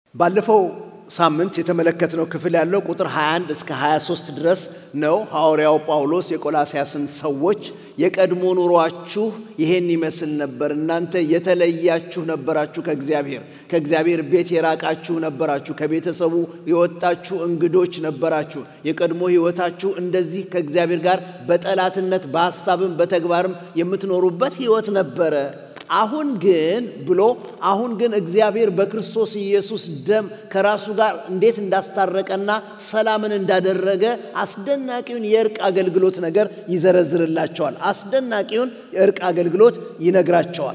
ባለፈው ሳምንት የተመለከትነው ክፍል ያለው ቁጥር 21 እስከ 23 ድረስ ነው። ሐዋርያው ጳውሎስ የቆላስያስን ሰዎች የቀድሞ ኑሯችሁ ይሄን ይመስል ነበር፣ እናንተ የተለያችሁ ነበራችሁ፣ ከእግዚአብሔር ከእግዚአብሔር ቤት የራቃችሁ ነበራችሁ፣ ከቤተሰቡ የወጣችሁ እንግዶች ነበራችሁ። የቀድሞ ሕይወታችሁ እንደዚህ ከእግዚአብሔር ጋር በጠላትነት በሐሳብም በተግባርም የምትኖሩበት ሕይወት ነበረ። አሁን ግን ብሎ አሁን ግን እግዚአብሔር በክርስቶስ ኢየሱስ ደም ከራሱ ጋር እንዴት እንዳስታረቀና ሰላምን እንዳደረገ አስደናቂውን የእርቅ አገልግሎት ነገር ይዘረዝርላቸዋል። አስደናቂውን የእርቅ አገልግሎት ይነግራቸዋል።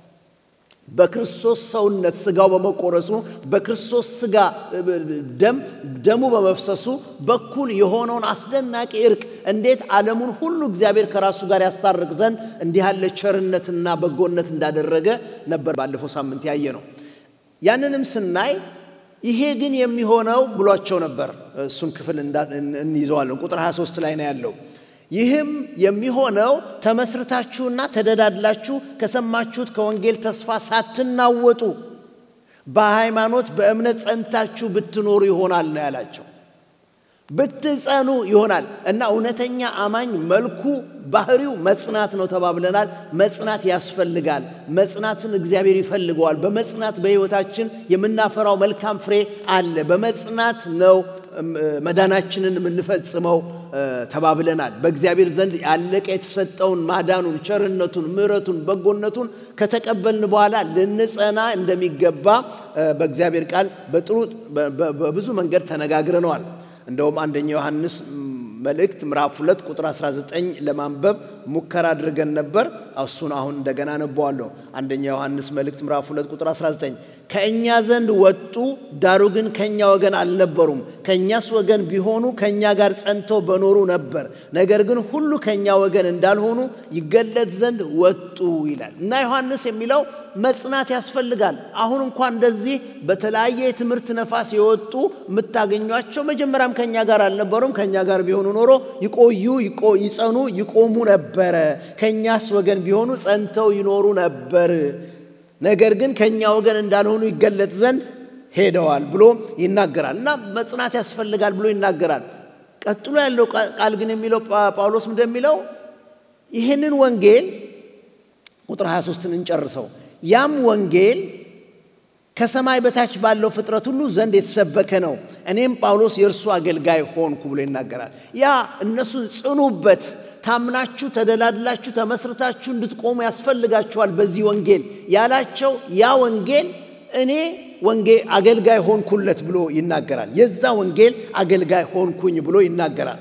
በክርስቶስ ሰውነት ስጋው በመቆረሱ በክርስቶስ ስጋ ደም ደሙ በመፍሰሱ በኩል የሆነውን አስደናቂ እርቅ እንዴት ዓለሙን ሁሉ እግዚአብሔር ከራሱ ጋር ያስታርቅ ዘንድ እንዲህ ያለ ቸርነትና በጎነት እንዳደረገ ነበር ባለፈው ሳምንት ያየ ነው። ያንንም ስናይ ይሄ ግን የሚሆነው ብሏቸው ነበር። እሱን ክፍል እንይዘዋለን። ቁጥር 23 ላይ ነው ያለው። ይህም የሚሆነው ተመስርታችሁና ተደዳድላችሁ ከሰማችሁት ከወንጌል ተስፋ ሳትናወጡ በሃይማኖት በእምነት ጸንታችሁ ብትኖሩ ይሆናል ነው ያላቸው። ብትጸኑ ይሆናል እና እውነተኛ አማኝ መልኩ ባህሪው መጽናት ነው ተባብለናል። መጽናት ያስፈልጋል። መጽናትን እግዚአብሔር ይፈልገዋል። በመጽናት በሕይወታችን የምናፈራው መልካም ፍሬ አለ። በመጽናት ነው መዳናችንን የምንፈጽመው ተባብለናል። በእግዚአብሔር ዘንድ ያለቀ የተሰጠውን ማዳኑን፣ ቸርነቱን፣ ምሕረቱን፣ በጎነቱን ከተቀበልን በኋላ ልንጸና እንደሚገባ በእግዚአብሔር ቃል በጥሩ በብዙ መንገድ ተነጋግረነዋል። እንደውም አንደኛ ዮሐንስ መልእክት ምዕራፍ 2 ቁጥር 19 ለማንበብ ሙከራ አድርገን ነበር። እሱን አሁን እንደገና አነበዋለሁ። አንደኛ ዮሐንስ መልእክት ምዕራፍ 2 ቁጥር 19 ከእኛ ዘንድ ወጡ፣ ዳሩ ግን ከእኛ ወገን አልነበሩም። ከእኛስ ወገን ቢሆኑ ከእኛ ጋር ጸንተው በኖሩ ነበር። ነገር ግን ሁሉ ከእኛ ወገን እንዳልሆኑ ይገለጥ ዘንድ ወጡ ይላል እና ዮሐንስ የሚለው መጽናት ያስፈልጋል። አሁን እንኳን እንደዚህ በተለያየ የትምህርት ነፋስ የወጡ የምታገኟቸው መጀመሪያም ከእኛ ጋር አልነበሩም። ከእኛ ጋር ቢሆኑ ኖሮ ይቆዩ፣ ይጸኑ፣ ይቆሙ ነበረ። ከእኛስ ወገን ቢሆኑ ጸንተው ይኖሩ ነበር። ነገር ግን ከእኛ ወገን እንዳልሆኑ ይገለጥ ዘንድ ሄደዋል ብሎ ይናገራል እና መጽናት ያስፈልጋል ብሎ ይናገራል። ቀጥሎ ያለው ቃል ግን የሚለው ጳውሎስ እንደሚለው ይህንን ወንጌል ቁጥር 23ን እንጨርሰው ያም ወንጌል ከሰማይ በታች ባለው ፍጥረት ሁሉ ዘንድ የተሰበከ ነው፣ እኔም ጳውሎስ የእርሱ አገልጋይ ሆንኩ ብሎ ይናገራል። ያ እነሱን ጽኑበት፣ ታምናችሁ ተደላድላችሁ ተመስርታችሁ እንድትቆሙ ያስፈልጋችኋል በዚህ ወንጌል ያላቸው ያ ወንጌል እኔ ወንጌ አገልጋይ ሆንኩለት ብሎ ይናገራል። የዛ ወንጌል አገልጋይ ሆንኩኝ ብሎ ይናገራል።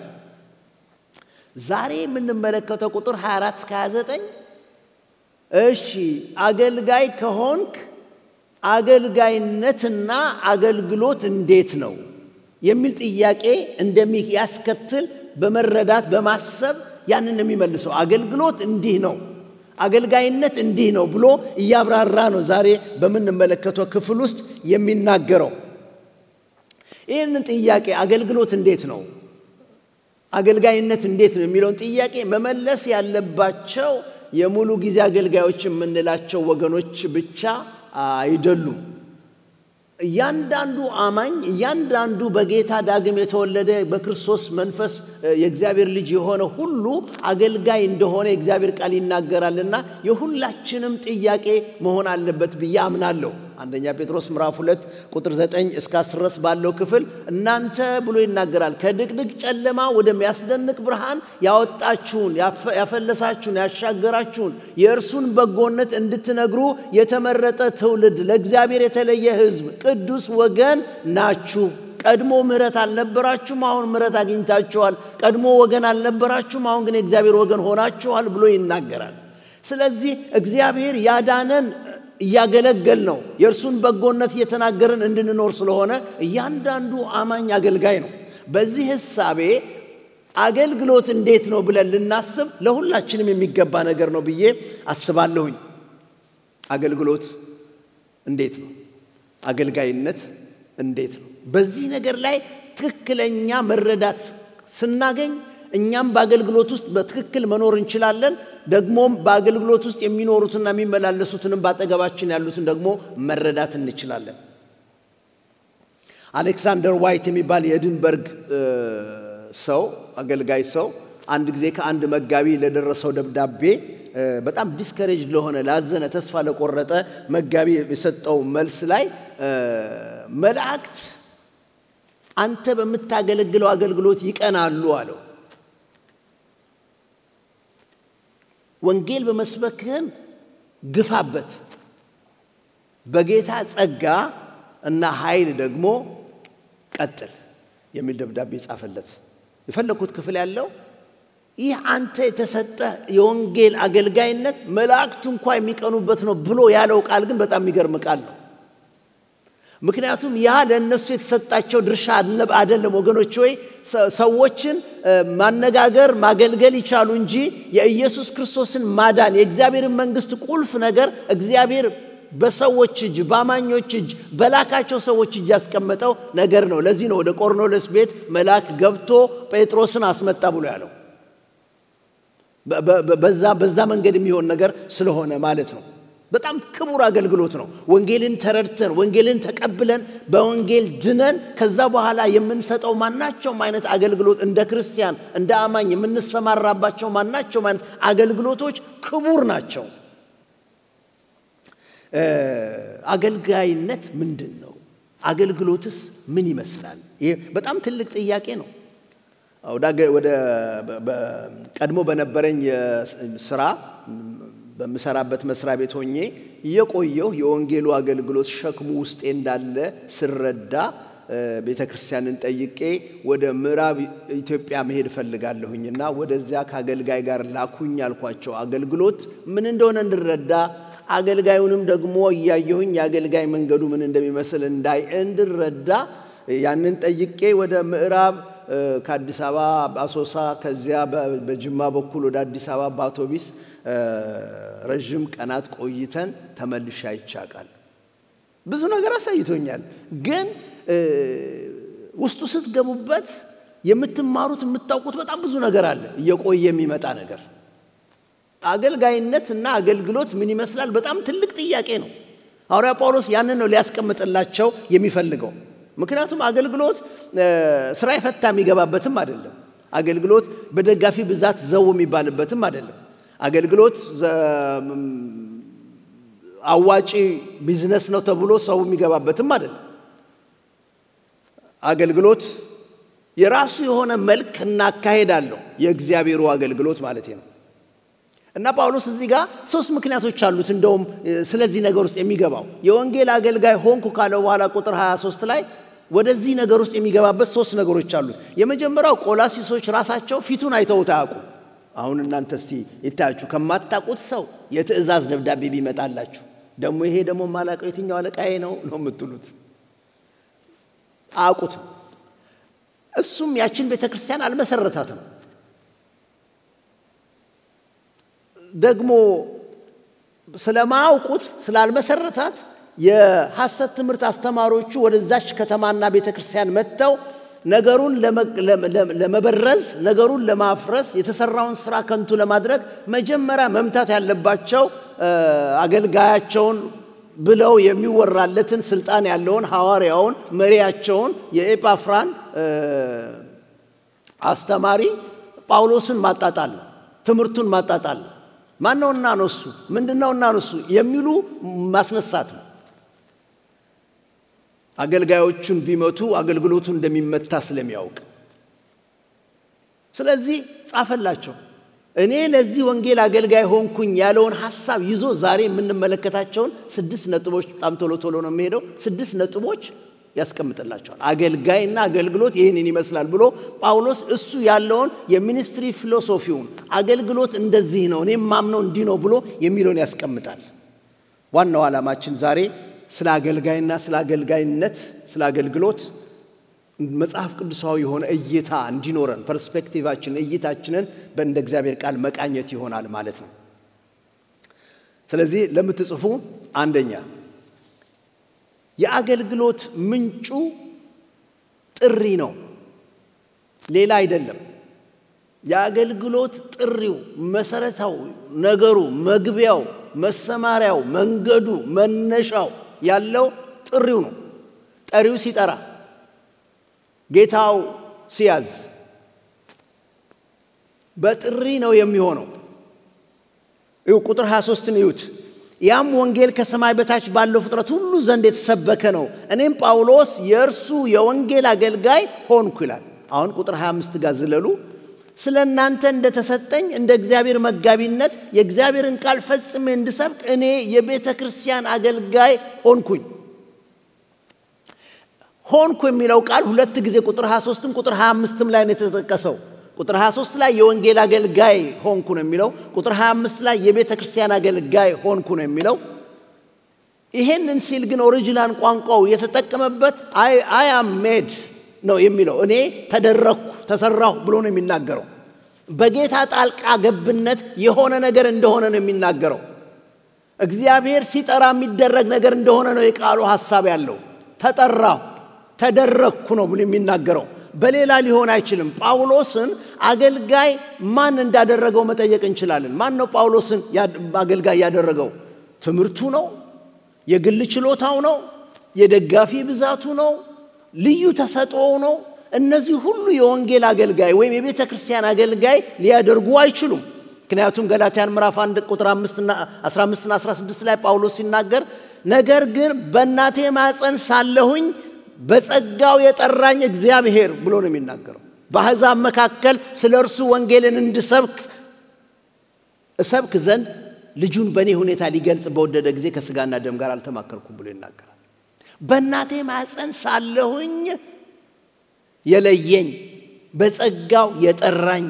ዛሬ የምንመለከተው ቁጥር 24 እስከ 29 እሺ አገልጋይ ከሆንክ አገልጋይነትና አገልግሎት እንዴት ነው የሚል ጥያቄ እንደሚያስከትል በመረዳት በማሰብ ያንን የሚመልሰው አገልግሎት እንዲህ ነው፣ አገልጋይነት እንዲህ ነው ብሎ እያብራራ ነው ዛሬ በምንመለከተው ክፍል ውስጥ የሚናገረው። ይህንን ጥያቄ አገልግሎት እንዴት ነው፣ አገልጋይነት እንዴት ነው የሚለውን ጥያቄ መመለስ ያለባቸው የሙሉ ጊዜ አገልጋዮች የምንላቸው ወገኖች ብቻ አይደሉም። እያንዳንዱ አማኝ እያንዳንዱ በጌታ ዳግም የተወለደ በክርስቶስ መንፈስ የእግዚአብሔር ልጅ የሆነ ሁሉ አገልጋይ እንደሆነ የእግዚአብሔር ቃል ይናገራልና የሁላችንም ጥያቄ መሆን አለበት ብዬ አምናለሁ። አንደኛ ጴጥሮስ ምዕራፍ 2 ቁጥር 9 እስከ 10 ድረስ ባለው ክፍል እናንተ ብሎ ይናገራል ከድቅድቅ ጨለማ ወደሚያስደንቅ ብርሃን ያወጣችሁን፣ ያፈለሳችሁን፣ ያሻገራችሁን የእርሱን በጎነት እንድትነግሩ የተመረጠ ትውልድ፣ ለእግዚአብሔር የተለየ ሕዝብ፣ ቅዱስ ወገን ናችሁ። ቀድሞ ምሕረት አልነበራችሁም፣ አሁን ምሕረት አግኝታችኋል። ቀድሞ ወገን አልነበራችሁም፣ አሁን ግን የእግዚአብሔር ወገን ሆናችኋል ብሎ ይናገራል። ስለዚህ እግዚአብሔር ያዳነን እያገለገል ነው። የእርሱን በጎነት እየተናገርን እንድንኖር ስለሆነ እያንዳንዱ አማኝ አገልጋይ ነው። በዚህ ሕሳቤ አገልግሎት እንዴት ነው ብለን ልናስብ ለሁላችንም የሚገባ ነገር ነው ብዬ አስባለሁኝ። አገልግሎት እንዴት ነው? አገልጋይነት እንዴት ነው? በዚህ ነገር ላይ ትክክለኛ መረዳት ስናገኝ እኛም በአገልግሎት ውስጥ በትክክል መኖር እንችላለን። ደግሞም በአገልግሎት ውስጥ የሚኖሩትና የሚመላለሱትንም በአጠገባችን ያሉትን ደግሞ መረዳት እንችላለን። አሌክሳንደር ዋይት የሚባል የኤድንበርግ ሰው አገልጋይ ሰው አንድ ጊዜ ከአንድ መጋቢ ለደረሰው ደብዳቤ በጣም ዲስከሬጅ ለሆነ ላዘነ፣ ተስፋ ለቆረጠ መጋቢ የሰጠው መልስ ላይ መላእክት አንተ በምታገለግለው አገልግሎት ይቀናሉ አለው። ወንጌል በመስበክህን ግፋበት፣ በጌታ ጸጋ እና ኃይል ደግሞ ቀጥል የሚል ደብዳቤ ጻፈለት። የፈለግኩት ክፍል ያለው ይህ አንተ የተሰጠ የወንጌል አገልጋይነት መላእክቱ እንኳ የሚቀኑበት ነው ብሎ ያለው ቃል ግን በጣም የሚገርም ቃል ነው። ምክንያቱም ያ ለእነሱ የተሰጣቸው ድርሻ አይደለም። ወገኖች ወይ ሰዎችን ማነጋገር ማገልገል ይቻሉ እንጂ የኢየሱስ ክርስቶስን ማዳን የእግዚአብሔርን መንግሥት ቁልፍ ነገር እግዚአብሔር በሰዎች እጅ በአማኞች እጅ በላካቸው ሰዎች እጅ ያስቀመጠው ነገር ነው። ለዚህ ነው ወደ ቆርኔሌዎስ ቤት መልአክ ገብቶ ጴጥሮስን አስመጣ ብሎ ያለው። በዛ መንገድ የሚሆን ነገር ስለሆነ ማለት ነው። በጣም ክቡር አገልግሎት ነው። ወንጌልን ተረድተን ወንጌልን ተቀብለን በወንጌል ድነን ከዛ በኋላ የምንሰጠው ማናቸውም አይነት አገልግሎት እንደ ክርስቲያን እንደ አማኝ የምንሰማራባቸው ማናቸውም አይነት አገልግሎቶች ክቡር ናቸው። አገልጋይነት ምንድን ነው? አገልግሎትስ ምን ይመስላል? ይህ በጣም ትልቅ ጥያቄ ነው። ወደ ቀድሞ በነበረኝ ስራ በምሰራበት መስሪያ ቤት ሆኜ እየቆየሁ የወንጌሉ አገልግሎት ሸክሙ ውስጤ እንዳለ ስረዳ ቤተ ክርስቲያንን ጠይቄ ወደ ምዕራብ ኢትዮጵያ መሄድ እፈልጋለሁኝና ወደዚያ ከአገልጋይ ጋር ላኩኝ አልኳቸው። አገልግሎት ምን እንደሆነ እንድረዳ አገልጋዩንም ደግሞ እያየሁኝ የአገልጋይ መንገዱ ምን እንደሚመስል እንዳይ እንድረዳ ያንን ጠይቄ ወደ ምዕራብ ከአዲስ አበባ አሶሳ፣ ከዚያ በጅማ በኩል ወደ አዲስ አበባ በአውቶቢስ ረዥም ቀናት ቆይተን ተመልሼ አይቻቃል። ብዙ ነገር አሳይቶኛል። ግን ውስጡ ስትገቡበት የምትማሩት የምታውቁት በጣም ብዙ ነገር አለ፣ እየቆየ የሚመጣ ነገር። አገልጋይነት እና አገልግሎት ምን ይመስላል? በጣም ትልቅ ጥያቄ ነው። ሐዋርያ ጳውሎስ ያንን ነው ሊያስቀምጥላቸው የሚፈልገው። ምክንያቱም አገልግሎት ስራ የፈታ የሚገባበትም አይደለም። አገልግሎት በደጋፊ ብዛት ዘው የሚባልበትም አይደለም። አገልግሎት አዋጪ ቢዝነስ ነው ተብሎ ሰው የሚገባበትም አይደለም። አገልግሎት የራሱ የሆነ መልክ እና አካሄድ አለው። የእግዚአብሔሩ አገልግሎት ማለት ነው። እና ጳውሎስ እዚህ ጋር ሶስት ምክንያቶች አሉት። እንደውም ስለዚህ ነገር ውስጥ የሚገባው የወንጌል አገልጋይ ሆንኩ ካለው በኋላ ቁጥር 23 ላይ ወደዚህ ነገር ውስጥ የሚገባበት ሶስት ነገሮች አሉት። የመጀመሪያው ቆላሲሶች ራሳቸው ፊቱን አይተውት አያውቁ። አሁን እናንተ እስቲ ይታያችሁ ከማታውቁት ሰው የትእዛዝ ደብዳቤ ቢመጣላችሁ ደግሞ ይሄ ደግሞ ማላውቀው የትኛው አለቃዬ ነው ነው የምትሉት። አያውቁትም። እሱም ያችን ቤተ ክርስቲያን አልመሰረታትም። ደግሞ ስለማያውቁት ስላልመሰረታት የሐሰት ትምህርት አስተማሪዎቹ ወደዛች ከተማና ቤተ ክርስቲያን መጥተው ነገሩን ለመበረዝ ነገሩን ለማፍረስ የተሰራውን ስራ ከንቱ ለማድረግ መጀመሪያ መምታት ያለባቸው አገልጋያቸውን ብለው የሚወራለትን ስልጣን ያለውን ሐዋርያውን መሪያቸውን የኤጳፍራን አስተማሪ ጳውሎስን ማጣጣል ነው። ትምህርቱን ማጣጣል ነው። ማነውና ነው እሱ ምንድነውና ነው እሱ የሚሉ ማስነሳት ነው። አገልጋዮቹን ቢመቱ አገልግሎቱ እንደሚመታ ስለሚያውቅ ስለዚህ ጻፈላቸው። እኔ ለዚህ ወንጌል አገልጋይ ሆንኩኝ ያለውን ሐሳብ ይዞ ዛሬ የምንመለከታቸውን ስድስት ነጥቦች በጣም ቶሎ ቶሎ ነው የሚሄደው። ስድስት ነጥቦች ያስቀምጥላቸዋል። አገልጋይና አገልግሎት ይህንን ይመስላል ብሎ ጳውሎስ እሱ ያለውን የሚኒስትሪ ፊሎሶፊውን አገልግሎት እንደዚህ ነው፣ እኔም ማምነው እንዲህ ነው ብሎ የሚለውን ያስቀምጣል። ዋናው ዓላማችን ዛሬ ስለ አገልጋይና ስለ አገልጋይነት ስለ አገልግሎት መጽሐፍ ቅዱሳዊ የሆነ እይታ እንዲኖረን ፐርስፔክቲቫችን እይታችንን በእንደ እግዚአብሔር ቃል መቃኘት ይሆናል ማለት ነው። ስለዚህ ለምትጽፉ አንደኛ የአገልግሎት ምንጩ ጥሪ ነው፣ ሌላ አይደለም። የአገልግሎት ጥሪው መሰረታው ነገሩ መግቢያው፣ መሰማሪያው፣ መንገዱ፣ መነሻው ያለው ጥሪው ነው። ጠሪው ሲጠራ ጌታው ሲያዝ በጥሪ ነው የሚሆነው። ይሁ ቁጥር 23ን እዩት። ያም ወንጌል ከሰማይ በታች ባለው ፍጥረት ሁሉ ዘንድ የተሰበከ ነው፣ እኔም ጳውሎስ የእርሱ የወንጌል አገልጋይ ሆንኩ ይላል። አሁን ቁጥር 25 ጋር ዝለሉ። ስለ እናንተ እንደተሰጠኝ እንደ እግዚአብሔር መጋቢነት የእግዚአብሔርን ቃል ፈጽሜ እንድሰብክ እኔ የቤተ ክርስቲያን አገልጋይ ሆንኩኝ። ሆንኩ የሚለው ቃል ሁለት ጊዜ ቁጥር 23ም ቁጥር 25ም ላይ ነው የተጠቀሰው። ቁጥር 23 ላይ የወንጌል አገልጋይ ሆንኩ ነው የሚለው። ቁጥር 25 ላይ የቤተ ክርስቲያን አገልጋይ ሆንኩ ነው የሚለው። ይሄንን ሲል ግን ኦሪጂናል ቋንቋው የተጠቀመበት አይ አም ሜድ ነው የሚለው። እኔ ተደረግኩ ተሰራሁ ብሎ ነው የሚናገረው። በጌታ ጣልቃ ገብነት የሆነ ነገር እንደሆነ ነው የሚናገረው። እግዚአብሔር ሲጠራ የሚደረግ ነገር እንደሆነ ነው የቃሉ ሐሳብ ያለው። ተጠራሁ ተደረግኩ ነው ብሎ የሚናገረው። በሌላ ሊሆን አይችልም። ጳውሎስን አገልጋይ ማን እንዳደረገው መጠየቅ እንችላለን። ማን ነው ጳውሎስን አገልጋይ ያደረገው? ትምህርቱ ነው? የግል ችሎታው ነው? የደጋፊ ብዛቱ ነው? ልዩ ተሰጥኦው ነው? እነዚህ ሁሉ የወንጌል አገልጋይ ወይም የቤተ ክርስቲያን አገልጋይ ሊያደርጉ አይችሉም። ምክንያቱም ገላትያን ምዕራፍ 1 ቁጥር 15ና 16 ላይ ጳውሎስ ሲናገር ነገር ግን በእናቴ ማፀን ሳለሁኝ በጸጋው የጠራኝ እግዚአብሔር ብሎ ነው የሚናገረው። በአሕዛብ መካከል ስለ እርሱ ወንጌልን እንድሰብክ እሰብክ ዘንድ ልጁን በእኔ ሁኔታ ሊገልጽ በወደደ ጊዜ ከሥጋና ደም ጋር አልተማከርኩም ብሎ ይናገራል። በእናቴ ማፀን ሳለሁኝ የለየኝ በጸጋው የጠራኝ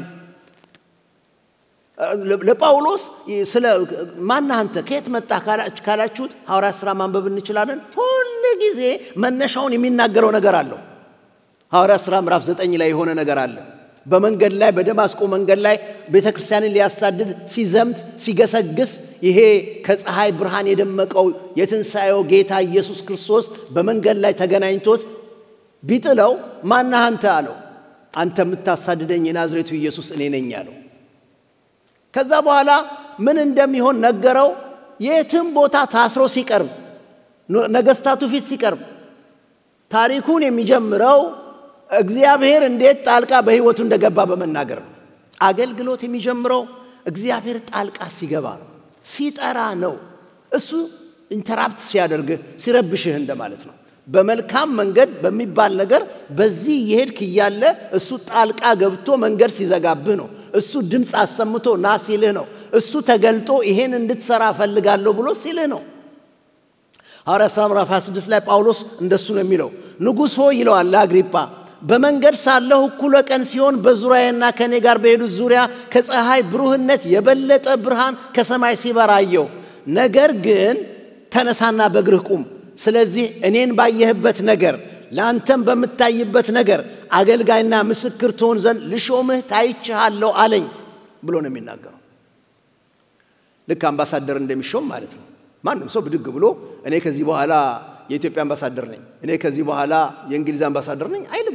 ለጳውሎስ ስለ ማነህ አንተ ከየት መጣ ካላችሁት ሐዋርያት ሥራ ማንበብ እንችላለን። ሁል ጊዜ መነሻውን የሚናገረው ነገር አለው። ሐዋርያት ሥራ ምዕራፍ ዘጠኝ ላይ የሆነ ነገር አለ። በመንገድ ላይ በደማስቆ መንገድ ላይ ቤተ ክርስቲያንን ሊያሳድድ ሲዘምት ሲገሰግስ ይሄ ከፀሐይ ብርሃን የደመቀው የትንሣኤው ጌታ ኢየሱስ ክርስቶስ በመንገድ ላይ ተገናኝቶት ቢጥለው ማነህ አንተ አለው። አንተ የምታሳድደኝ የናዝሬቱ ኢየሱስ እኔ ነኝ አለው። ከዛ በኋላ ምን እንደሚሆን ነገረው። የትም ቦታ ታስሮ ሲቀርብ፣ ነገስታቱ ፊት ሲቀርብ ታሪኩን የሚጀምረው እግዚአብሔር እንዴት ጣልቃ በሕይወቱ እንደገባ በመናገር ነው። አገልግሎት የሚጀምረው እግዚአብሔር ጣልቃ ሲገባ ነው፣ ሲጠራ ነው። እሱ ኢንተራፕት ሲያደርግህ ሲረብሽህ እንደማለት ነው። በመልካም መንገድ በሚባል ነገር በዚህ የሄድክ እያለ እሱ ጣልቃ ገብቶ መንገድ ሲዘጋብህ ነው። እሱ ድምፅ አሰምቶ ና ሲልህ ነው። እሱ ተገልጦ ይሄን እንድትሰራ እፈልጋለሁ ብሎ ሲልህ ነው። ሐዋርያት ሥራ ምዕራፍ 26 ላይ ጳውሎስ እንደሱ ነው የሚለው። ንጉሥ ሆይ ይለዋል ለአግሪጳ በመንገድ ሳለሁ እኩለ ቀን ሲሆን በዙሪያዬና ከእኔ ጋር በሄዱት ዙሪያ ከፀሐይ ብሩህነት የበለጠ ብርሃን ከሰማይ ሲበራ አየሁ። ነገር ግን ተነሳና በእግርህ ቁም ስለዚህ እኔን ባየህበት ነገር ለአንተም በምታይበት ነገር አገልጋይና ምስክር ትሆን ዘንድ ልሾምህ ታይችሃለሁ አለኝ ብሎ ነው የሚናገረው። ልክ አምባሳደር እንደሚሾም ማለት ነው። ማንም ሰው ብድግ ብሎ እኔ ከዚህ በኋላ የኢትዮጵያ አምባሳደር ነኝ፣ እኔ ከዚህ በኋላ የእንግሊዝ አምባሳደር ነኝ አይልም።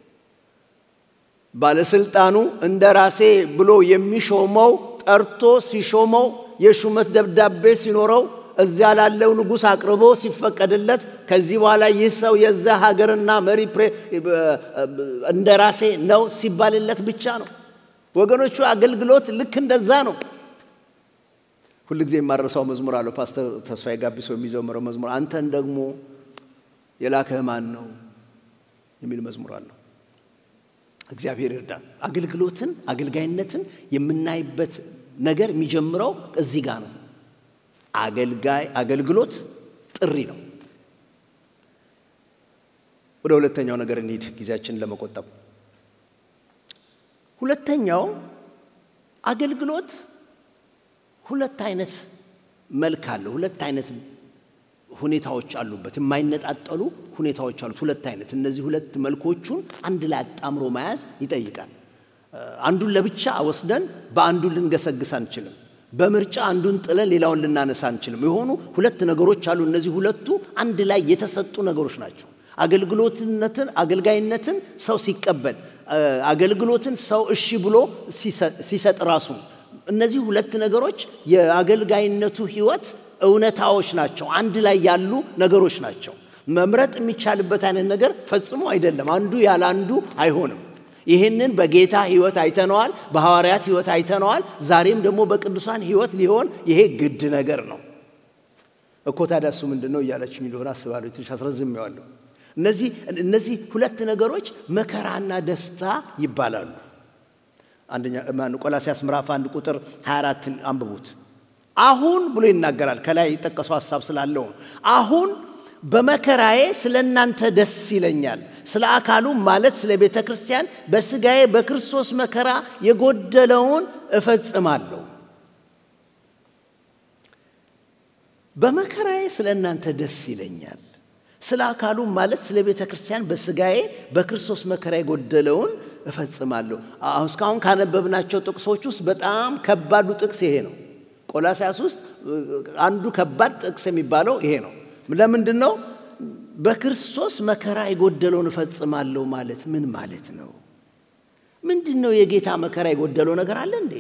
ባለስልጣኑ እንደ ራሴ ብሎ የሚሾመው ጠርቶ ሲሾመው የሹመት ደብዳቤ ሲኖረው እዚያ ላለው ንጉሥ አቅርቦ ሲፈቀድለት ከዚህ በኋላ ይህ ሰው የዛ ሀገርና መሪ እንደ ራሴ ነው ሲባልለት ብቻ ነው። ወገኖቹ አገልግሎት ልክ እንደዛ ነው። ሁል ጊዜ የማረሳው መዝሙር አለው ፓስተር ተስፋዬ ጋቢሶ የሚዘምረው መዝሙር አንተን ደግሞ የላከህ ማን ነው የሚል መዝሙር አለው። እግዚአብሔር ይርዳል። አገልግሎትን አገልጋይነትን የምናይበት ነገር የሚጀምረው እዚህ ጋር ነው። አገልጋይ አገልግሎት ጥሪ ነው። ወደ ሁለተኛው ነገር እንሂድ፣ ጊዜያችንን ለመቆጠብ። ሁለተኛው አገልግሎት ሁለት አይነት መልክ አለው። ሁለት አይነት ሁኔታዎች አሉበት፣ የማይነጣጠሉ ሁኔታዎች አሉት። ሁለት አይነት እነዚህ ሁለት መልኮቹን አንድ ላይ አጣምሮ መያዝ ይጠይቃል። አንዱን ለብቻ ወስደን በአንዱ ልንገሰግስ አንችልም። በምርጫ አንዱን ጥለን ሌላውን ልናነሳ አንችልም። የሆኑ ሁለት ነገሮች አሉ። እነዚህ ሁለቱ አንድ ላይ የተሰጡ ነገሮች ናቸው። አገልግሎትነትን አገልጋይነትን ሰው ሲቀበል፣ አገልግሎትን ሰው እሺ ብሎ ሲሰጥ ራሱ እነዚህ ሁለት ነገሮች የአገልጋይነቱ ሕይወት እውነታዎች ናቸው። አንድ ላይ ያሉ ነገሮች ናቸው። መምረጥ የሚቻልበት አይነት ነገር ፈጽሞ አይደለም። አንዱ ያለ አንዱ አይሆንም። ይህንን በጌታ ሕይወት አይተነዋል፣ በሐዋርያት ሕይወት አይተነዋል። ዛሬም ደግሞ በቅዱሳን ሕይወት ሊሆን ይሄ ግድ ነገር ነው እኮ። ታዲያ እሱ ምንድን ነው እያለች እንደሆነ አስባለሁ። ትንሽ አስረዝሜዋለሁ። እነዚህ እነዚህ ሁለት ነገሮች መከራና ደስታ ይባላሉ። አንደኛ ቆላሲያስ ምዕራፍ አንድ ቁጥር 24 አንብቡት። አሁን ብሎ ይናገራል። ከላይ የጠቀሰው ሀሳብ ስላለው አሁን በመከራዬ ስለ እናንተ ደስ ይለኛል፣ ስለ አካሉ ማለት ስለ ቤተ ክርስቲያን በሥጋዬ በክርስቶስ መከራ የጎደለውን እፈጽማለሁ። በመከራዬ ስለ እናንተ ደስ ይለኛል፣ ስለ አካሉ ማለት ስለ ቤተ ክርስቲያን በሥጋዬ በክርስቶስ መከራ የጎደለውን እፈጽማለሁ። አሁን እስካሁን ካነበብናቸው ጥቅሶች ውስጥ በጣም ከባዱ ጥቅስ ይሄ ነው። ቆላስያስ ውስጥ አንዱ ከባድ ጥቅስ የሚባለው ይሄ ነው። ለምንድን ነው? በክርስቶስ መከራ የጎደለውን እፈጽማለሁ ማለት ምን ማለት ነው? ምንድን ነው? የጌታ መከራ የጎደለው ነገር አለ እንዴ?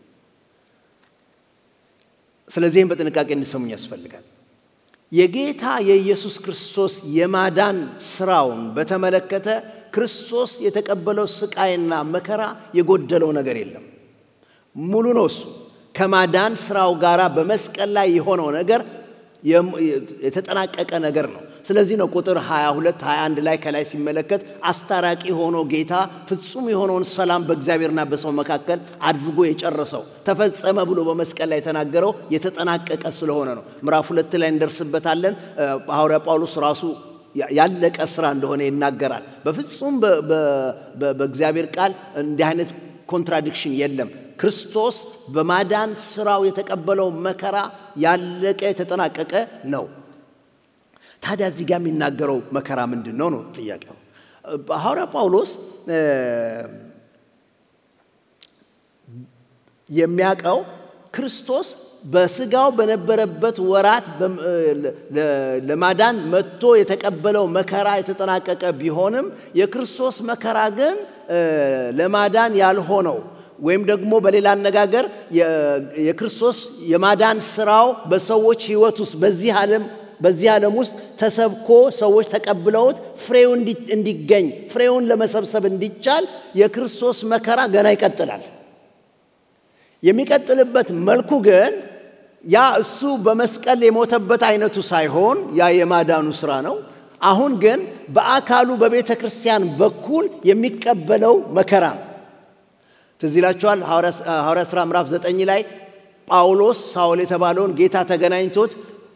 ስለዚህም በጥንቃቄ እንዲሰሙኝ ያስፈልጋል። የጌታ የኢየሱስ ክርስቶስ የማዳን ስራውን በተመለከተ ክርስቶስ የተቀበለው ስቃይና መከራ የጎደለው ነገር የለም። ሙሉ ነው እሱ ከማዳን ስራው ጋር በመስቀል ላይ የሆነው ነገር የተጠናቀቀ ነገር ነው። ስለዚህ ነው ቁጥር 22 21 ላይ ከላይ ሲመለከት አስታራቂ ሆኖ ጌታ ፍጹም የሆነውን ሰላም በእግዚአብሔርና በሰው መካከል አድርጎ የጨረሰው ተፈጸመ ብሎ በመስቀል ላይ የተናገረው የተጠናቀቀ ስለሆነ ነው። ምዕራፍ ሁለት ላይ እንደርስበታለን። ሐዋርያ ጳውሎስ ራሱ ያለቀ ስራ እንደሆነ ይናገራል። በፍጹም በእግዚአብሔር ቃል እንዲህ አይነት ኮንትራዲክሽን የለም። ክርስቶስ በማዳን ስራው የተቀበለው መከራ ያለቀ የተጠናቀቀ ነው። ታዲያ እዚህ ጋር የሚናገረው መከራ ምንድን ነው ነው ጥያቄው። ሐዋርያ ጳውሎስ የሚያውቀው ክርስቶስ በስጋው በነበረበት ወራት ለማዳን መጥቶ የተቀበለው መከራ የተጠናቀቀ ቢሆንም የክርስቶስ መከራ ግን ለማዳን ያልሆነው ወይም ደግሞ በሌላ አነጋገር የክርስቶስ የማዳን ስራው በሰዎች ሕይወት ውስጥ በዚህ ዓለም በዚህ ዓለም ውስጥ ተሰብኮ ሰዎች ተቀብለውት ፍሬው እንዲገኝ ፍሬውን ለመሰብሰብ እንዲቻል የክርስቶስ መከራ ገና ይቀጥላል። የሚቀጥልበት መልኩ ግን ያ እሱ በመስቀል የሞተበት አይነቱ ሳይሆን ያ የማዳኑ ስራ ነው። አሁን ግን በአካሉ በቤተ ክርስቲያን በኩል የሚቀበለው መከራ ነው። ትዝ ይላችኋል ሐዋርያ ሥራ ምዕራፍ ዘጠኝ ላይ ጳውሎስ ሳውል የተባለውን ጌታ ተገናኝቶት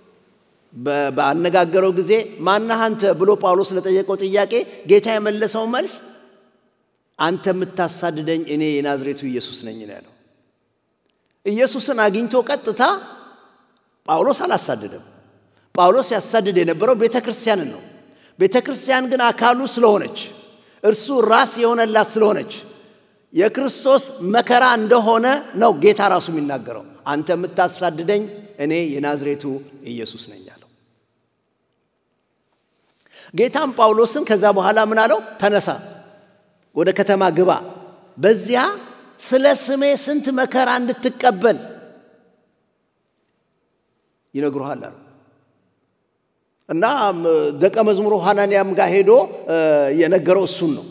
ባነጋገረው ጊዜ ማነህ አንተ ብሎ ጳውሎስ ለጠየቀው ጥያቄ ጌታ የመለሰው መልስ አንተ የምታሳድደኝ እኔ የናዝሬቱ ኢየሱስ ነኝ ነው ያለው። ኢየሱስን አግኝቶ ቀጥታ ጳውሎስ አላሳደደም። ጳውሎስ ያሳድድ የነበረው ቤተ ክርስቲያንን ነው። ቤተ ክርስቲያን ግን አካሉ ስለሆነች እርሱ ራስ የሆነላት ስለሆነች የክርስቶስ መከራ እንደሆነ ነው ጌታ ራሱ የሚናገረው። አንተ የምታሳድደኝ እኔ የናዝሬቱ ኢየሱስ ነኝ አለው። ጌታም ጳውሎስን ከዛ በኋላ ምን አለው? ተነሳ፣ ወደ ከተማ ግባ፣ በዚያ ስለ ስሜ ስንት መከራ እንድትቀበል ይነግሩሃል አለው። እና ደቀ መዝሙሩ ሐናንያም ጋር ሄዶ የነገረው እሱን ነው።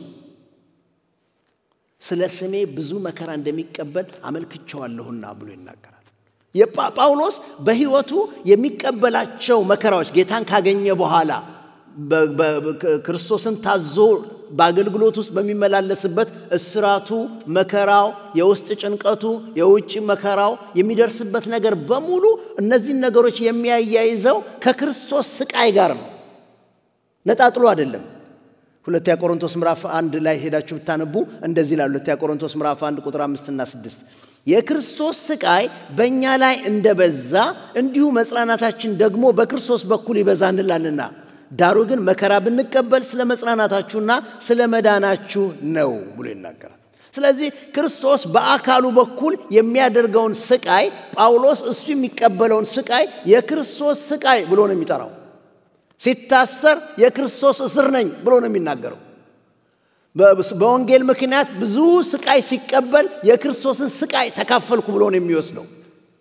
ስለ ስሜ ብዙ መከራ እንደሚቀበል አመልክቸዋለሁና ብሎ ይናገራል። ጳውሎስ በሕይወቱ የሚቀበላቸው መከራዎች ጌታን ካገኘ በኋላ ክርስቶስን ታዞ በአገልግሎት ውስጥ በሚመላለስበት እስራቱ፣ መከራው፣ የውስጥ ጭንቀቱ፣ የውጭ መከራው የሚደርስበት ነገር በሙሉ እነዚህን ነገሮች የሚያያይዘው ከክርስቶስ ስቃይ ጋር ነው። ነጣጥሎ አይደለም። ሁለተኛ ቆሮንቶስ ምዕራፍ አንድ ላይ ሄዳችሁ ብታነቡ እንደዚህ ይላል። ሁለተኛ ቆሮንቶስ ምዕራፍ አንድ ቁጥር አምስትና ስድስት የክርስቶስ ስቃይ በእኛ ላይ እንደበዛ እንዲሁ መጽናናታችን ደግሞ በክርስቶስ በኩል ይበዛ እንላልና ዳሩ ግን መከራ ብንቀበል ስለ መጽናናታችሁና ስለ መዳናችሁ ነው ብሎ ይናገራል። ስለዚህ ክርስቶስ በአካሉ በኩል የሚያደርገውን ስቃይ ጳውሎስ እሱ የሚቀበለውን ስቃይ የክርስቶስ ስቃይ ብሎ ነው የሚጠራው። ሲታሰር የክርስቶስ እስር ነኝ ብሎ ነው የሚናገረው። በወንጌል ምክንያት ብዙ ስቃይ ሲቀበል የክርስቶስን ስቃይ ተካፈልኩ ብሎ ነው የሚወስደው።